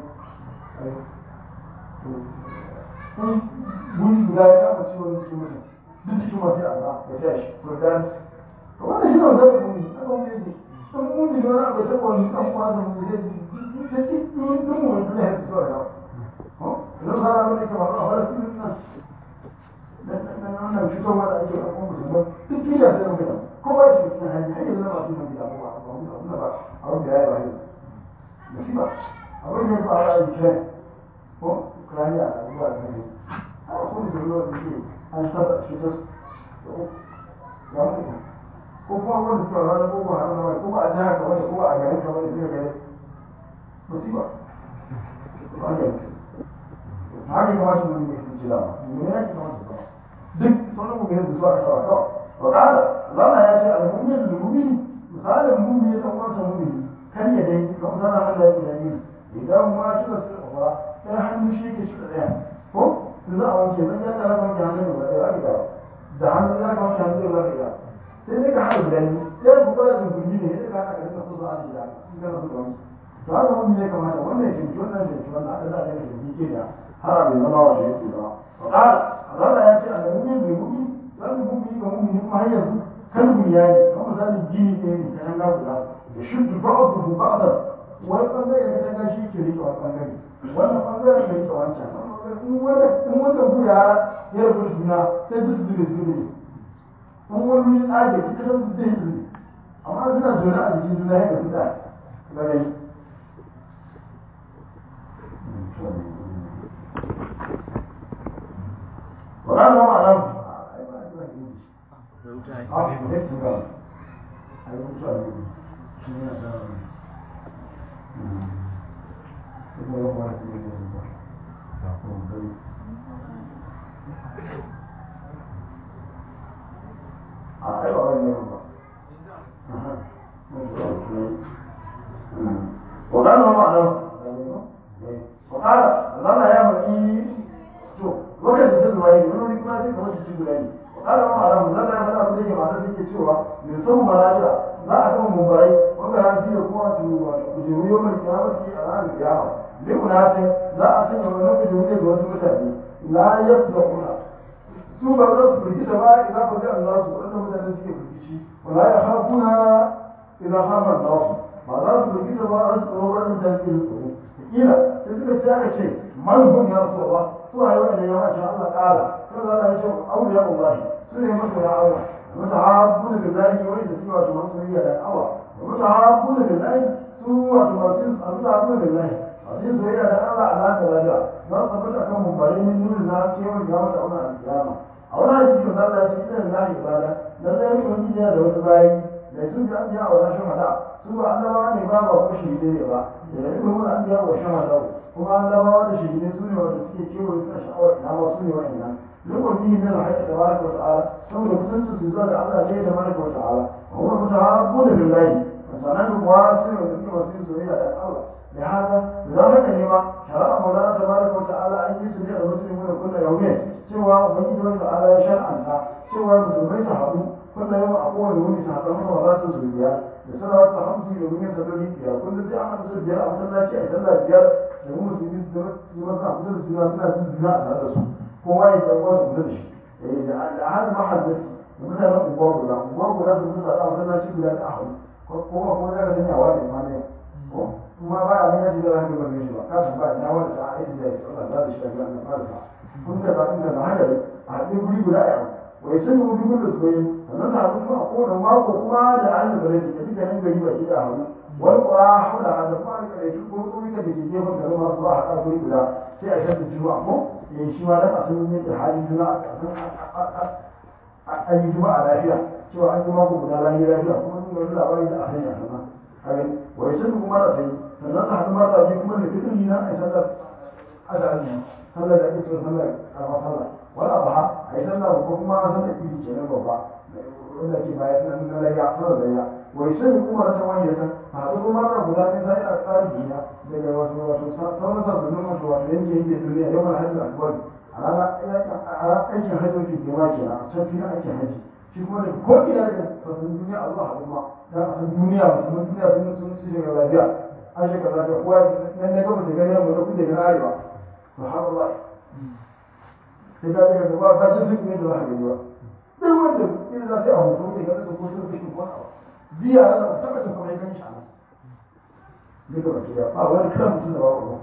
kun guri guda ya kama ciwon cikin mutum duk cikin masu yi Allah ya tashi ko dan wannan shi ne wanda ku ne aka mu yake sun mun ji wani abu ta wani kan kwa da mu zai ta ci dun dun mu da ya zuwa da ko yanzu sana abin da ke faru a falastin nan dan wannan fitowa da ake ɗaukar musulman duk duniya sai mun gida kowa ya shiga cikin hanyar hanyar zama masu nan gida ba ba ba ba a wanda ya yi ba yau musiba abin da ya faru a ukraine ko ukraine a abubuwa da ne a kuma da ruwa da ke an saba shi ta ya mutu ko kuma wanda suka rana ko ba hana ko ba a jihar kamar da ko ba a garin kamar da zai gare musiba ba ne haka kamar su ne su ci dama ne ya ci kamar su kama duk sauran mu da zuwa kasawa kawai wa kala Allah ya ce al-mu'min lil-mu'min misalin mu'min dan uwansa mu'mini kan ya dai kamar sana Allah ya yi idan ma kika su ba sai hannu shi ke shi daya ko su za a wanke zan ya tara wanke hannun da ba da da hannu ya ka wanke hannun da ba da sai dai ka haɗa guda biyu sai ku kula da gurbi ne sai ka haɗa ka rika kusa a jira in ka rasu da wani to haka mun ya kamata wannan ya cinci wannan ya cinci wannan aka za a yi da ke da har abin zama wa shi yake zama to ƙara Allah ya ce a da mu'min bai mu'min zan mu'min ga mu'min kuma har yanzu kan bunyani kamar misali gini ɗaya ne kan ga guda da shuddu ba'dahu ba'dan wani bangare da ta shi ke rike wani bangare wannan bangare ke rike wancan in wanda in wanda buya ya rabu juna sai duk su zube zube in wani wuri tsage shi kasan su zai zube amma suna zaune a jikin juna yadda su da gare وقال ما معناه وقال ما معناه وقال الله يا مكي to lokacin da zuwa yi wani kuma sai kamar shi guda ne kada ma alamu zan da fara abin da ke matar suke cewa mai son maraja za a kan mumbarai wanda ran shi da kuma su kujeru yau mai kiyamati a ranar kiyama ne kuna sai za a sanya wannan kujeru ne ga wasu mutane la yafda kuna su ba za su firgita ba idan ba zai Allah su wanda mutane suke firgici wala ya hafuna idan hafa Allah ba za su firgita ba a su tsoro wannan da suke tsoro kila sai suka ce aka ce man hum ya rasulullah suna yi wa'anda ya masha Allah ƙara sun za a yi cewa auliya Allah su ne masu ya Allah mata habu da billahi wani da suke wato masu riya da Allah mata habu da billahi su wato masu mata habu da billahi masu yin soyayya da Allah a laka lafiya za su tabbata kan mumbari min nuna na cewa ya mata auna a kiyama a wani hadisi da Allah ya ce ina lillahi ibada na zai yi wani da wasu bayi da su bi an biya wa rashin hada su ba annabawa ne ba ba ko shi ne ba da yi wani an biya wa shan hada kuma an zama da shahidai su ne wanda suke kewaye suna sha'awar ina ma su ne wa'annan lokacin bihi min al-hayy tabaraka wa ta'ala saboda kusancin su zuwa da Allah ne tabaraka wa ta'ala wa huwa mutahabbun billahi sanan kuwa su ne wanda suke masu soyayya da Allah da haka da haka ne ma shari'a maulana tabaraka wa ta'ala an yi su ne a musulmi da kullu yawmin cewa ubangiji wa ta'ala ya shar'anta cewa musulmai su haɗu kullu yawmin a kowane wuni su haɗu kuma za su zuriya da salawat ta hamsi da wuni salloli biyar kullum sai an haɗu su biyar a masallaci a sallah biyar da mu musulmi su zama suna kusa da juna suna jin juna a tare da su kowa ya san wasu kusa da shi da hada mahallin da mutanen unguwar guda unguwar guda su musa a masallaci guda ta ahu kowa kuma za ka sanya wa ne ma ne kuma ba a nuna shi da haka ba shi ba ka san ba ina wanda ta aiki da Allah za ta shi da gidan da farka kun da ba kun da haka ne a haɗin guri guda a yau wai sun yi wuri gudu su yi sannan ta haɗu kuma a kowane mako kuma da an da bare da duka nan gari ba ki da haɗu wani ƙura hula a da fara kare shi ko tsori da ke gefen garin masu ba a haɗa guri guda sai a shaɗa juma'a ko ya shi ma dan a san yadda halin juna a yi juma'a lafiya cewa an yi mako guda lafiya lafiya kuma sun gari labari da a sanya sama kare wai sun kuma da sai sannan su haɗu mata biyu kuma da fitri na a yi sallar azali sallar da ake cewa sallar karama sallah wani abu ha a yi sallar ko kuma sallar idi kenan babba wanda ke bayan na layya sallar layya wai sai kuma ta wani ya san a haɗu kuma da guda ne sai a tsari gina daga wasu wato sauran sassanin wasu wato yanke yanke duniya yau mana hajji akbar a ranar aikin hajjoji ke ma kenan a can filin aikin hajji shi kuma da ko ina da sassanin duniya a zuwa haɗu ma dan a san duniya musulmin duniya sun sun su shiga lafiya an shiga lafiya kowa nan da gaba da gani yamma da kudu da arewa to har Allah sai ka ga gaba ba jin duk ne da za ka gani ba duk wanda ina za ta yi a hoto ne ga da ko sun fi ko biya da tabbata kuma ya gani shi duka ba kiya ba wani kan mutum da ba ko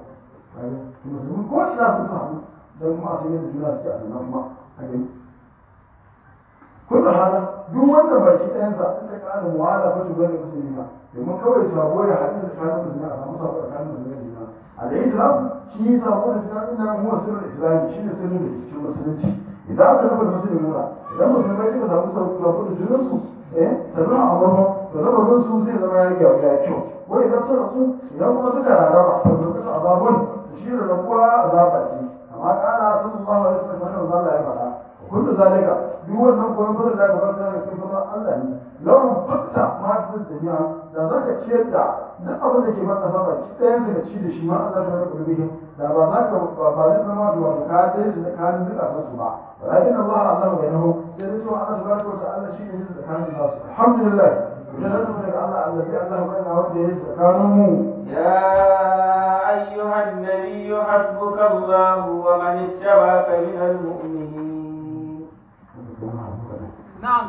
musulmi ko ina sun samu don kuma su yadda juna suke a sannan kuma a gani kullum hana duk wanda baki ɗayansa in ta ƙara muwala ko tuba da musulmi ba domin kawai sabo ya haɗu da tsakanin musulmi a samu sabo tsakanin musulmi da juna a da islam shi sabo da juna ina huwa sirrin islami shi ne sirrin da ke cikin musulunci idan aka zama da musulmi muna idan musulmai suka samu sabo da junansu eh sannan a barno da lamarin su zai zama ya gyaru ya kyau wai idan suka su idan kuma suka rarraba to lokacin azabun shi da rabuwa azaba ce amma kana sallallahu alaihi wasallam Allah ya faɗa kullu zalika duk wannan koyon fara da gaban da kai fara Allah ne lawan fakta ma fi dunya da zaka ciyar da duk abin da ke maka saba ki ɗayan da ci da shi ma Allah ta rubuta bihi da ba za ka ba ba zai zama da wani ka dai su da kanin duka san su ba walakin Allah Allah bai nahu sai dai to Allah subhanahu wa ta'ala shi ne da kanin nasu alhamdulillah idan da daga Allah Allah bi Allah bai na wanda ya tsakanin mu يا أيها النبي حسبك الله ومن اتبعك من المؤمنين نعم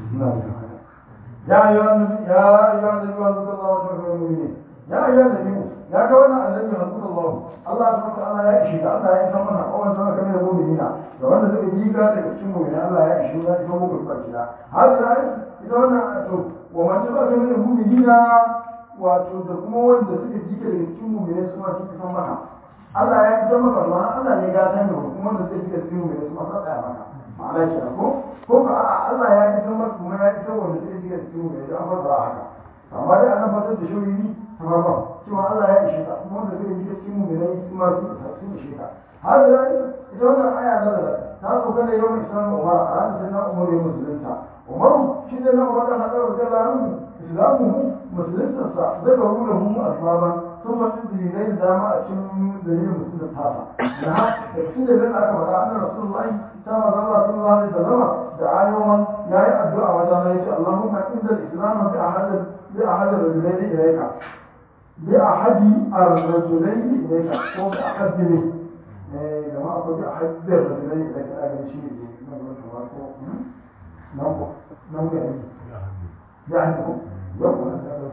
يا أيها النبي يا أيها النبي حسبك الله وتوكل على المؤمنين يا أيها النبي يا كوانا النبي حسبك الله الله سبحانه وتعالى يا إشي الله يا إسمنا أولا سنة كمين المؤمنين لو أن ذلك جيكا تكتشم مؤمنين الله يا إشي الله يسمى بالباكنا هذه الآية إذا أنا أتوب ومن تبقى من المؤمنين wato da kuma wanda suka jika daga cikin mummune su ma suka san maka Allah ya fitar maka ma Allah ne ga san da kuma wanda suka jika cikin mummune su ma sa tsaya maka ma'ana ke ko ko ka a Allah ya fitar maka kuma ya fitar wanda suka jika cikin mummune an fara haka amma dai an fasar da shawiri kamar ba cewa Allah ya ishe ka kuma wanda suka jika cikin mummune su ma su su ishe ka har da ita wannan aya da da ta sauka da yawan islam Umar a ranar da na Umar ya musulunta Umaru shi da na Umar da hadar da Allah islamuhu musuluntarsa daga rura mu asbaban sun faɗi dalilai da dama a cikin dalilin musulun tasa da ha da cikin dalilin aka faɗa annan rasulullahi ta maza Allah sallallahu alaihi wasallam da ayowan yayi addu'a wajen ya ce Allahumma inda al-islamu bi ahadin bi ahadin rajulaini ilayka bi ahadi ar-rajulaini ilayka ko bi ahadi ne eh jama'a ko bi ahadi ar-rajulaini ilayka ga shi ne nan ko nan ko nan ga يعني يوم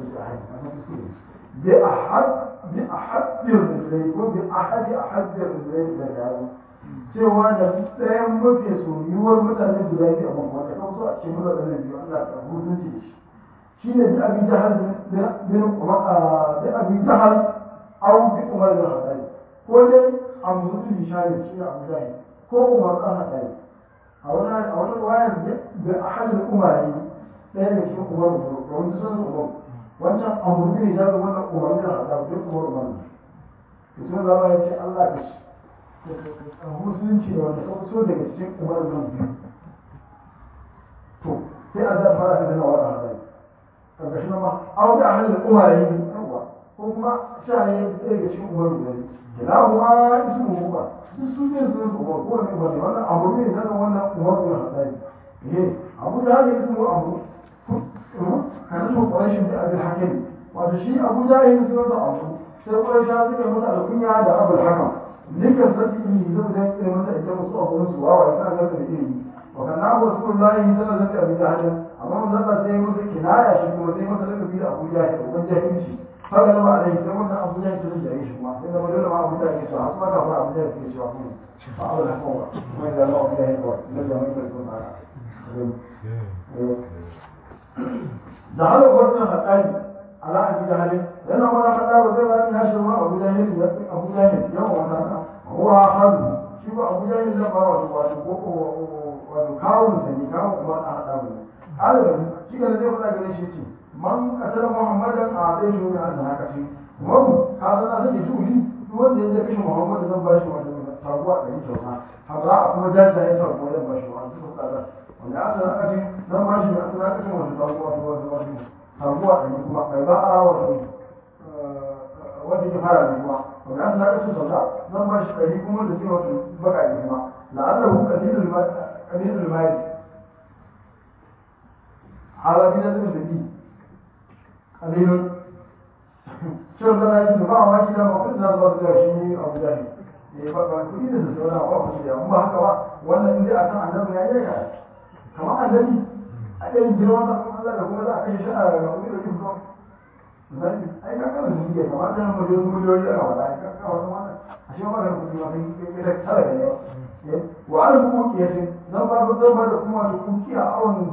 بأحد بأحد الرجلين وبأحد أحد الرجلين لجاوه cewa da ɗayan mafi soyuwar mutane guda biyu a mafi kan so a ce mura da na biyu Allah ta hutunci da shi shi ne bi abi jahal bin umar bi abi jahal aw bi umar bin hadari ko dai amru bin hisham shi ne abu jahal ko umar bin hadari a wani a wani wayar da ahad al-umari ɗaya daga cikin umar umar da wani sun umar wancan amurka ne zaɓi wannan umar da haɗa duk umar umar ne to sun zama ya ce allah ka shi a musulunci da wanda ka so daga cikin umar nan biyu to sai a zai fara da nawa da haɗa ƙarƙashin ma an ga hannun umar yi yawa ko kuma sha ne ɗaya daga cikin umar guda ne kila kuma isu mu ba duk su ne sun su umar ko wani umar ne wannan amurka ne zaɓi wannan umar da haɗa ne abu da haka isu mu abu كان اسمه قريش بن ابي الحكم وهذا شيء ابو جاهل في وضع ابو sai kuma sha suka masa alkunya da abul hakam dukkan sarki ne zai da yake masa ita musu abu musu wawa ya kana da ilimi wa kana abu rasulullahi sallallahu alaihi wasallam jahil amma mun zalla sai musu kinaya shi kuma sai masa da bi abu jahil ko jahilci fara da alai sai wannan abu jahil sun da shi kuma sai da dole ma abu jahil su hasu maka fara abu jahil ke cewa kuma fa abul hakam kuma da Allah ya yi ko da jama'a ko kuma جعل وزن الحقائق على أبي جهل لأنه ما حتى وزن أن يشرب أبو جهل أبو جهل يوم وكان هو أحد شوف أبو جهل لا بارا وكاون سني كاون ما أحد هذا شيء كان يقول لك ليش شيء من قتل محمدا أعطيه من أن هكذا وهم هذا الناس يجولي wanda ya kashe Muhammad zan ba shi wani sabuwa da yake kyauta har za a kuma jajaye sabuwa zan ba shi wani suka tsada wanda aka aka ce zan ba shi aka aka ce wani sabuwa wani wani wani sabuwa da ni kuma kai ba a wani wanda ke fara ne kuma wanda aka aka ce sauka zan ba shi ɗari kuma da ke wani baka ne kuma la'alla hu kalilul mai hala bi da zai da bi kalilun cewa zana yi da ba a maki da mafi da zuwa da shi abu da ne ba ba kuɗi da su wani abu a da ba haka ba wannan inda a kan annabi ya yi ka kamar annabi a ɗayan girman sa kuma Allah da kuma za a kashe shi a ga kuɗi da jin ai ka kawai ne kamar da mu je su miliyoyi ana wada ai ka kawai wannan shi ma ga kuɗi ma kai kai tara da yawa wa an ku kuke ce zan ba zan ba da kuma da kukiya awon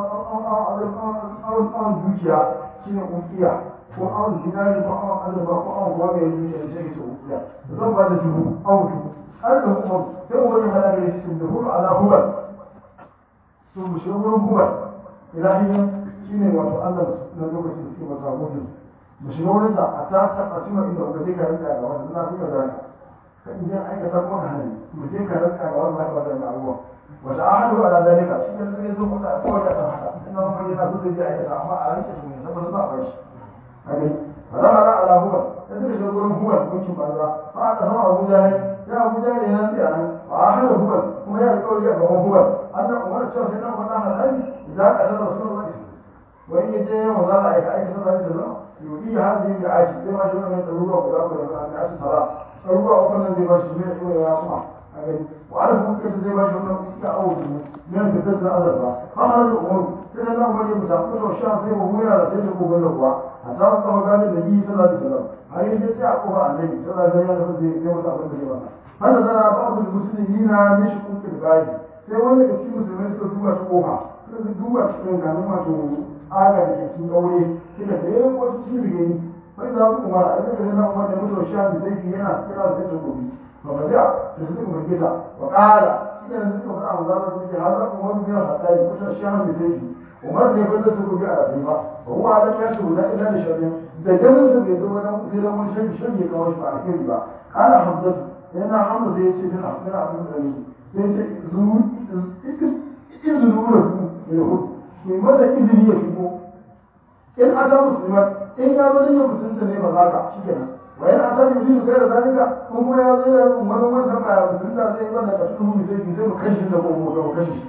awon awon dukiya shine kukiya ko awon dinari ko awon azaba ko awon kuma mai dukiya shi ke kukiya zan ba da dubu awon dubu har da kuma sai wani hada da shi da hulu ala hubal to mu shi wurin hubal ilahiyan shine wato Allah na lokacin da suke masa mutum mu shiga wurin da a ta a cikin inda ka je ka rinka ga wannan na fi da ka in jan aikata kuma hali mu je ka rinka ga wannan ba da abuwa wata ahadu ala dalika shi ne sai zo kuma ko da ta haka ina mun yana so da aikata amma a rinka shi ne saboda za a bar shi kage fara ala ala huwa sai suka shiga wurin huwa hukuncin banza fa aka sama Abu Jahil ya Abu Jahil yana tsaya nan wa ahadu huwa kuma ya alƙawari a gaban huwa annan umar cewa sai dan faɗa halali idan ka da rasulullahi wani ya je wa za a aika aika sallallahu alaihi wasallam yudi hadhihi al-ashi sai ma shi wannan ɗaruruwa guda guda guda an ashi sala ɗaruruwa uku nan zai ba shi ne ko ya kuma a gani wa ala kuma kace zai ba shi wannan ya awu ne ne da tsada azaba fa har da umar sai da nan bari musa ko to sha sai mu mura da sai ko galla kuwa a ta ka ga da nabi sallallahu alaihi wasallam har yanzu sai a kofa annabi sallallahu alaihi wasallam zai zai masa abin da zai masa hada da ba'd al-muslimina mishi kun kirgai sai wanda da cikin musulmai suka duba ta kofa suka duba cikin ganin wato aga da ke cikin aure suka da yayin wata cikin rigeni wani za su kuma a ɗaya da na umar da mutuwar sha da zai yana kira da zai gobe ba ba zai da su suka mai gita wa ƙara shi ne da suka faɗa wa zama su ce har za ku wani biyar hatta yi kusa sha da zai umar ne bai da su gobe a rafi ba ba kuma a ɗan su guda ina da shari'a da ganin su bai zo wajen ziran wani shan shan ya kawo shi ba a kai ba ƙara hamzatu yana hamza zai ce tana tana abin da ne sai ce zuwa izini wurin ya hudu mai masa izini ya shigo in aka musulman in ya zo yin musulunta ne ba za ka shi kenan wa yana aka yi biyu kai da zalika kun kuma ya zo yana umaru wanda ba ya musulunta zai yi wanda ka shi mu sai ki sai mu kashi da ko mu mu kashi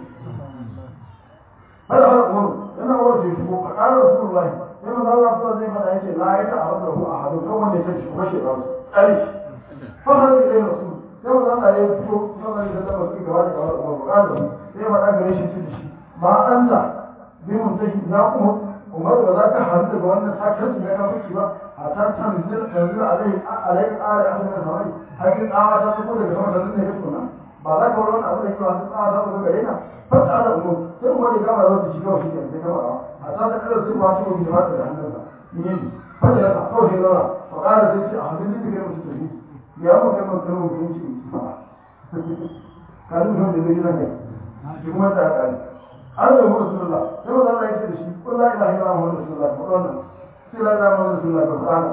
hada hada umaru yana umaru sai shigo a ƙarar rasulullahi sai maza Allah sallallahu zai faɗa yace la ya ta'arrada hu ahadu kan wanda ya tashi kashe ba su tsare shi fa har da rasul sai maza Allah ya fito sallallahu alaihi wasallam su gaba da gaba umaru ƙarar sai faɗa gare shi shi ma anta bi mun tashi na umar umar ba za ka hannu daga wannan sakarci na kafirci ba a ta tanzil tanzil alai alai ala ahli min samai hakin tsawa ta tafi daga sama tanzil ne kake nan ba za ka wani wani abu da ke wasu tsawa ta tafi gare na fata ala umar sai umar ya gama zai shi kawai shi ke sai kama a ta ta kada sai ba ta wani jama'a da hannunsa ni ne fata ya ta kawai sai zauna ba ƙara sai ce a hannun da kai mutu tafi ya mu kai mutu mu kun ci ba kalin da zai gina kai shi kuma ta ƙari an yi mutu sunna sai ba za a yi da shi kun la ilaha illa muhammadu rasulullah ko wannan sai la ilaha muhammadu rasulullah ko kana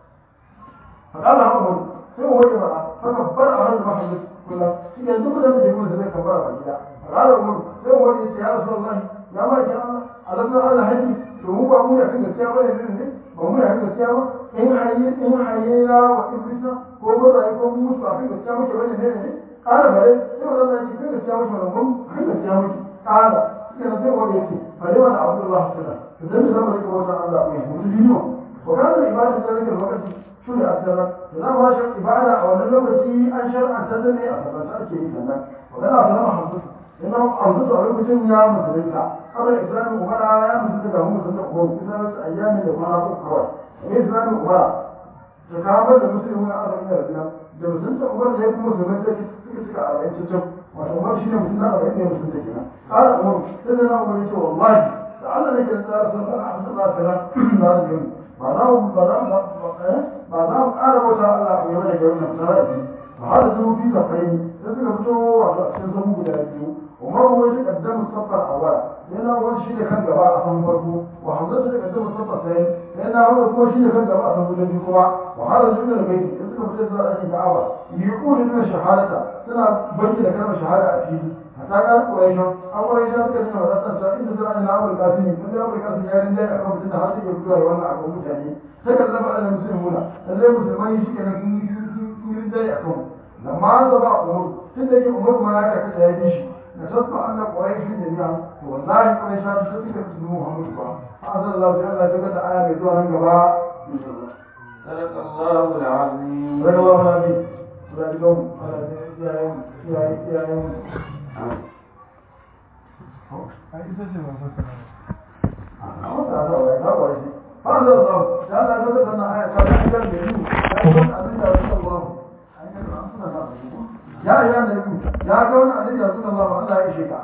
fakala hamu sai mu waje ba haka bar a hannun muhammadu kullu shi ne duk da yake gudu sai kabara ba gida fakala mu sai mu waje ya rasulullah ya ma ki Allah alam na Allah haji to mu ba mu ya kan gaskiya ba ne ne ba mu ya kan gaskiya ba in hayyi in hayyina wa iblisa ko ba da ko mu mutu a kan gaskiya muke bane ne ne kana bare sai wannan ya ce kan gaskiya muke ba mu kan gaskiya muke kana كان زي ما قلت فلما عبد الله كذا فده زي ما قلت وجه الله عليه وسلم وكان العبادة ذلك الوقت شو يأثر فلا ما شاء عبادة أو لما شيء أنشر أن تدني أصلا شيء كذا وكان أصلا ما حصل لأنه أنفسه على كتير يا مسلمين قبل الإسلام وقال يا مسلمين هم مسلمين هم كذا أيام اللي ما نقول كوار الإسلام وقال تكامل المسلمون أربعين رجلا da musulunta umar da ya kuma musulmai sai suka cika a bayan cikin wato umar shi ne musulunta a bayan ne musulunta kenan ƙara umar sai da na umar ya ce wallahi da Allah ne ke tsara sun ɗan a sun ɗan sana na da yau ba za mu ba za mu ba za mu ƙara bauta Allah a yau da yau na tsara da biyu ba har da zuwa biyu safai sai suka fito wato a cikin sabu guda biyu umar wai da kaddamu safar awala yana wani shi da kan gaba a san farko wa hamzatu da kaddamu safar sai yana wani kuma shi da kan gaba a san guda biyu kuma wa har da zuwa da gaiti suka fito zuwa ɗakin ka'aba يقول إن شهادة سنة بنت كلمة شهادة أكيد حتى قال قريش أو قريش كلمة ولا تنسى إن سنة إن أمر القاسم من أمر القاسم يا رجال أكرم سنة هذه يبدو وأنا أكرم متاني تكلم على المسلمون اللي مسلمين يشكي أن كل رجال أكرم لما أنزل أمور سنة أمور ما يكاد يديش نشطت أن قريش جميعا والله قريش هذا شتى كتبه محمد هذا الله تعالى جل آية بدون جباء صدق الله العظيم صدق الله العظيم ذلكم على يا يا يا يا هذا الله تعالى قد أن آية كان يقول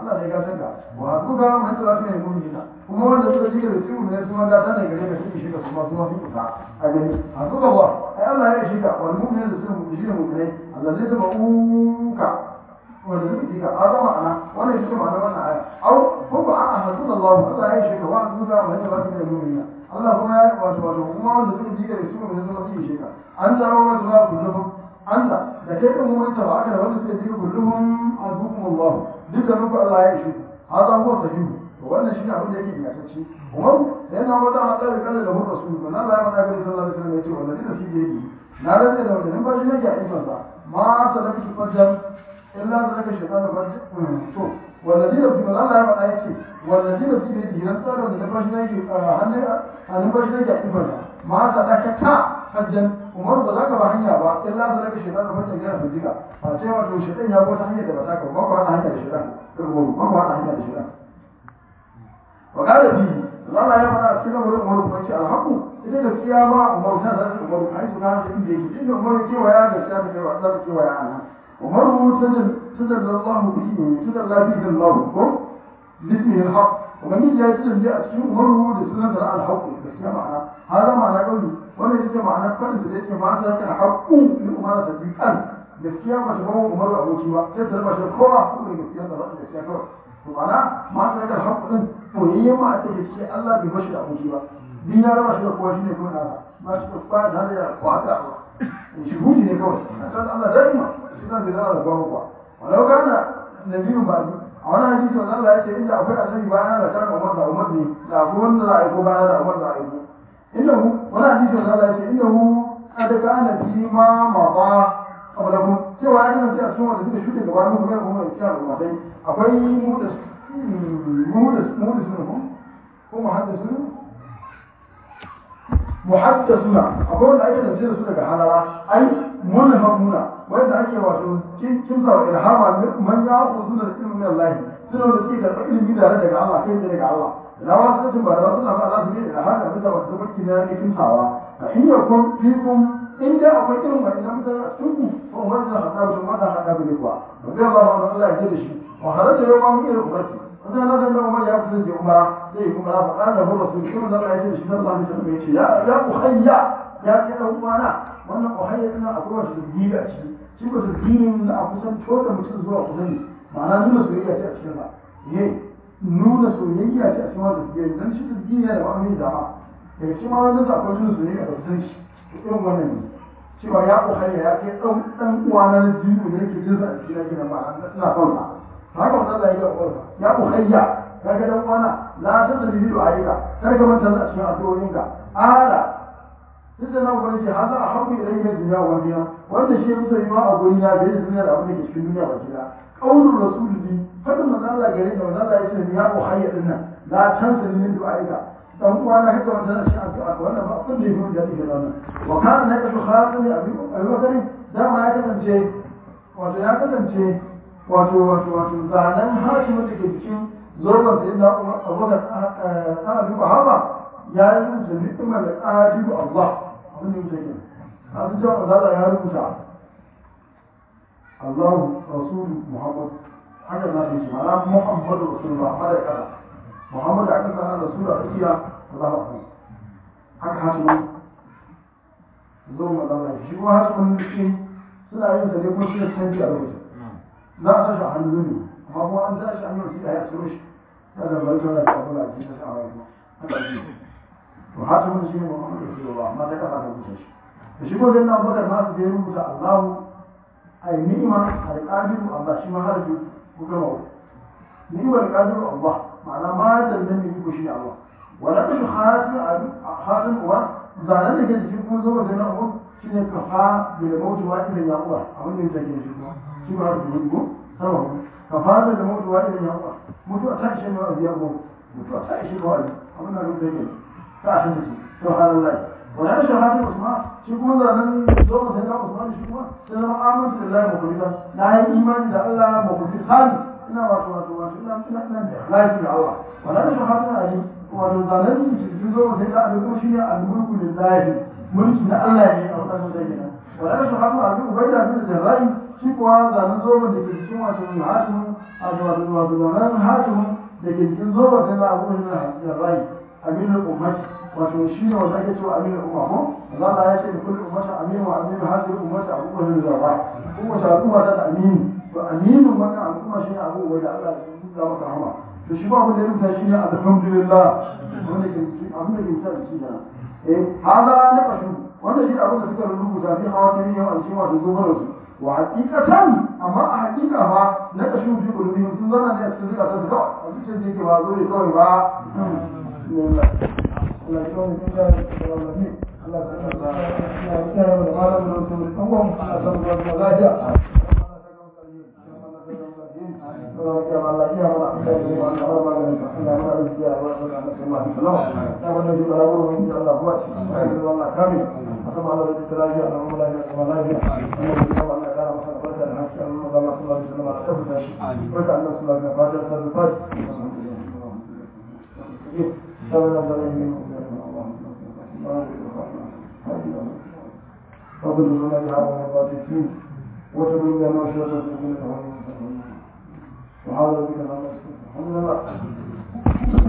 Allah ne gatan ka wa zuga man ta lafiya mun yi kuma wanda suka ji da su ne su ma gata ne gare ka su shi ka kuma su ma su kusa a gani a zuga ba ai Allah ya shi ka wal mu'minu da su mu shi ne mu'minai Allah zai zama uka wanda suka ji ka azama ana wannan shi ma'ana wannan aya au ko ba a hadu Allah Allah ya shi ka wa zuga man ta lafiya mun yi Allah kuma ya wato wato kuma wanda suka ji da su ne su ma su shi ka an zama wata za ku zama Allah da kai kan mun ta aka da wanda suka ji kulluhum azukum Allah dukkan ku Allah ya shi hada huwa sahihu to wannan shi ne abin da yake ingantacce Umar sai na wata hada da kallon da mun rasul man Allah ya mada ga sallallahu alaihi wasallam ya ce wallahi da shi yake na rantsa da wannan ba shi nake a ifan sa ma salaka shi fajr illa zalaka shaytan fajr to wallahi da kuma Allah ya mada yake wallahi da shi yake ran tsara da ba shi nake hannu hannun ba shi nake a ifan sa ma salaka ta fajr umar ba za ka ba hanya ba in la zalaka shaytan da mutum yana fujika a ce wato shaytan ya bota hanyar da ba ta ka ba ko hana hanya da shaytan ko ba ko hana hanya da shaytan wa kada bi Allah ya fara cikin wurin umar ko ce alhaqu ita gaskiya ba umar ta da umar kai su kana inda yake inda umar ke waya da ta da wa da ke waya ana umar tadal tadal Allah bihi tadal la bihi Allah ko bismi alhaq ومن يجي يسلم جاء cikin umar da sunan da alhaq gaskiya ma'ana hada ma'ana kauli wannan ita ma'ana fadin da yake ma ta kana haƙƙu ni umara ta bikan gaskiya ba ta bawo umaru aboki ba sai ta raba shi kowa ko ne gaskiya ta raba gaskiya kawai to ma'ana ma ta kana haƙƙu din koyayye ma ta gaskiya Allah bai bashi da aboki ba din ya raba shi da kowa shine kuma nasa ba shi da kowa da ya kowa da Allah shi huji ne kawai a san Allah daima shi zan bai zama da bawo kuwa walau kana nabiyu ba a wani hadisi wanda Allah ya ce inda akwai annabi bayan da kana Umar da Umar ne da akwai wanda za a aiko bayan da Umar da aiko إنه ولا حديث ولا لا شيء إنه قد كان فيما مضى قبلهم سوى أن في أسماء الذين شو تجوارهم كمان هم يشاء الله شيء أقوي مودس مودس مودس منهم هم محدثون محدثون أقول أي تفسير سورة حلالة أي منهمون وإذا أكي واسو كم صار إلهام من يأخذون العلم من الله سنة التي تبقى علم بلا رجع الله كيف رجع الله na wasu sun ba da wasu na ba za su yi da hana bisa wasu tabbaci na ne kimsawa a in yi kun fi kun in dai akwai irin wani na mutane a cikin ku ko wani na hada mutum wata hada bi ne kuwa ba zai ba wani Allah ya da shi wa halatta yau ma mu irin umarci wanda na san da Umar ya kusa je umara zai yi umara fa kana da hurra sun shi wanda Allah ya da shi sallallahu alaihi wasallam ya ce ya ya uhayya ya ce dan uwana wannan uhayya ina akwai wasu dini a ciki shi ko dinin na a kusan da mutum zuwa kusan ma'ana nuna soyayya ce a cikin sa nuna soyayya ce a cikin wanda suke dan shi ta gina da wani dama daga cikin wani da akwai nuna soyayya da kusan shi irin wannan ne cewa ya kokari ya kai dan dan uwa na jini da yake jinsa a cikin gidan ba ina son sa haka wannan Allah ya ga uwarsa ya kokari ya kaga dan uwana la ta da bidu ayyuka kar ka manta a cikin addu'o'inka ala sai na gwani ce haza a haƙu idan ya duniya wa duniya wanda shi musa yi ma a guri na da duniya da abin da ke cikin duniya ba gida qaulur rasuli fadin manzo Allah gare da manzo Allah ya ce ya uhayya din nan la tansa min du'aika dan uwa na haka wannan shi addu'a wannan ba abin da yake da yake da wannan wa kana na kasu khatami abi abi bakari da ma ya kasance wato ya kasance wato wato wato zanen hashimu da ke cikin zoban sai da abubakar ana duba haba ya yi rubuta ni'imar ajibu Allah abin da yake kenan a sun cewa manzo ya rubuta Allah Rasul Muhammad haka za su yi ma'ana Muhammad Rasulullah hada kada Muhammad a kasa na Rasul a tsakiya Allah ba su haka hatimin zo magana shi kuma hatimin shi suna yin sa ne kuma suna canji a lokacin za a tashi a hannu ne amma kuma an tashi an yi wasu ɗaya a tsoro shi ta da bari tana da abu da ake ta sa a wani haka ne to hatimin shi ne Muhammad Rasulullah amma ta kasa ta wuce shi da shi ko zai na bakar nasu da ya rubuta Allahu ai ni'ima alƙadiru Allah shi ma harfi ko gama wa ni'ima alƙadiru Allah ma'ana ma da nan ne ko shi Allah wala ta shi hasin abi hasin uwa zanen da ke cikin kun zo da na uwa shine kafa da da mautu wa idan ya uwa abin da yake shi kuma shi ma harfi ne ko sama kafa da da mautu wa idan ya uwa mutu a tashi ma a biya ko mutu a tashi ma a abin da yake ta shi ne subhanallah wala ta shi hasin usman shi kuma zanen zo mu sai na Usman shi kuma sai zama amintu da Allah makulita na yi imani da Allah makulita sani ina wato wato wato ina ina ina da ikhlasi da Allah wala da shahada na ali wato zanen shi zo mu sai da Ali kuma shine al-mulku lillahi mulki na Allah ne a wannan da yake wala da shahada na ali ubaida bin jarrahi shi kuwa zanen zo mu da ke cikin wato hatim a ga wato wato wannan hatimin da ke cikin zoba sai na abu ne na rai aminu ummati wato shi ne wanda ake cewa aminu umma ko za ta ya ce da kullum ummata aminu wa aminu hadirin ummata abu ne da rai kuma ta al'umma ta da aminu to aminu wannan al'umma shi ne abu wanda Allah ya masa rahama to shi ba abin da ya rubuta shi ne alhamdulillah wanda ke abin da ke sa shi da eh hada na kashu wanda shi abin da suka rubuta fi hawa tani yau an shi wato zobarar su wa hakikatan amma a hakika fa na kashu fi kulubihim sun zana ne a cikin zukatan su kawai a cikin da yake ba zo ne kawai ba Allah ya kawo mutum da Allah ne Allah ya kawo da malam da wasu mutum Allah ya kawo da lafiya وتبين ما شاء الله وحاول بك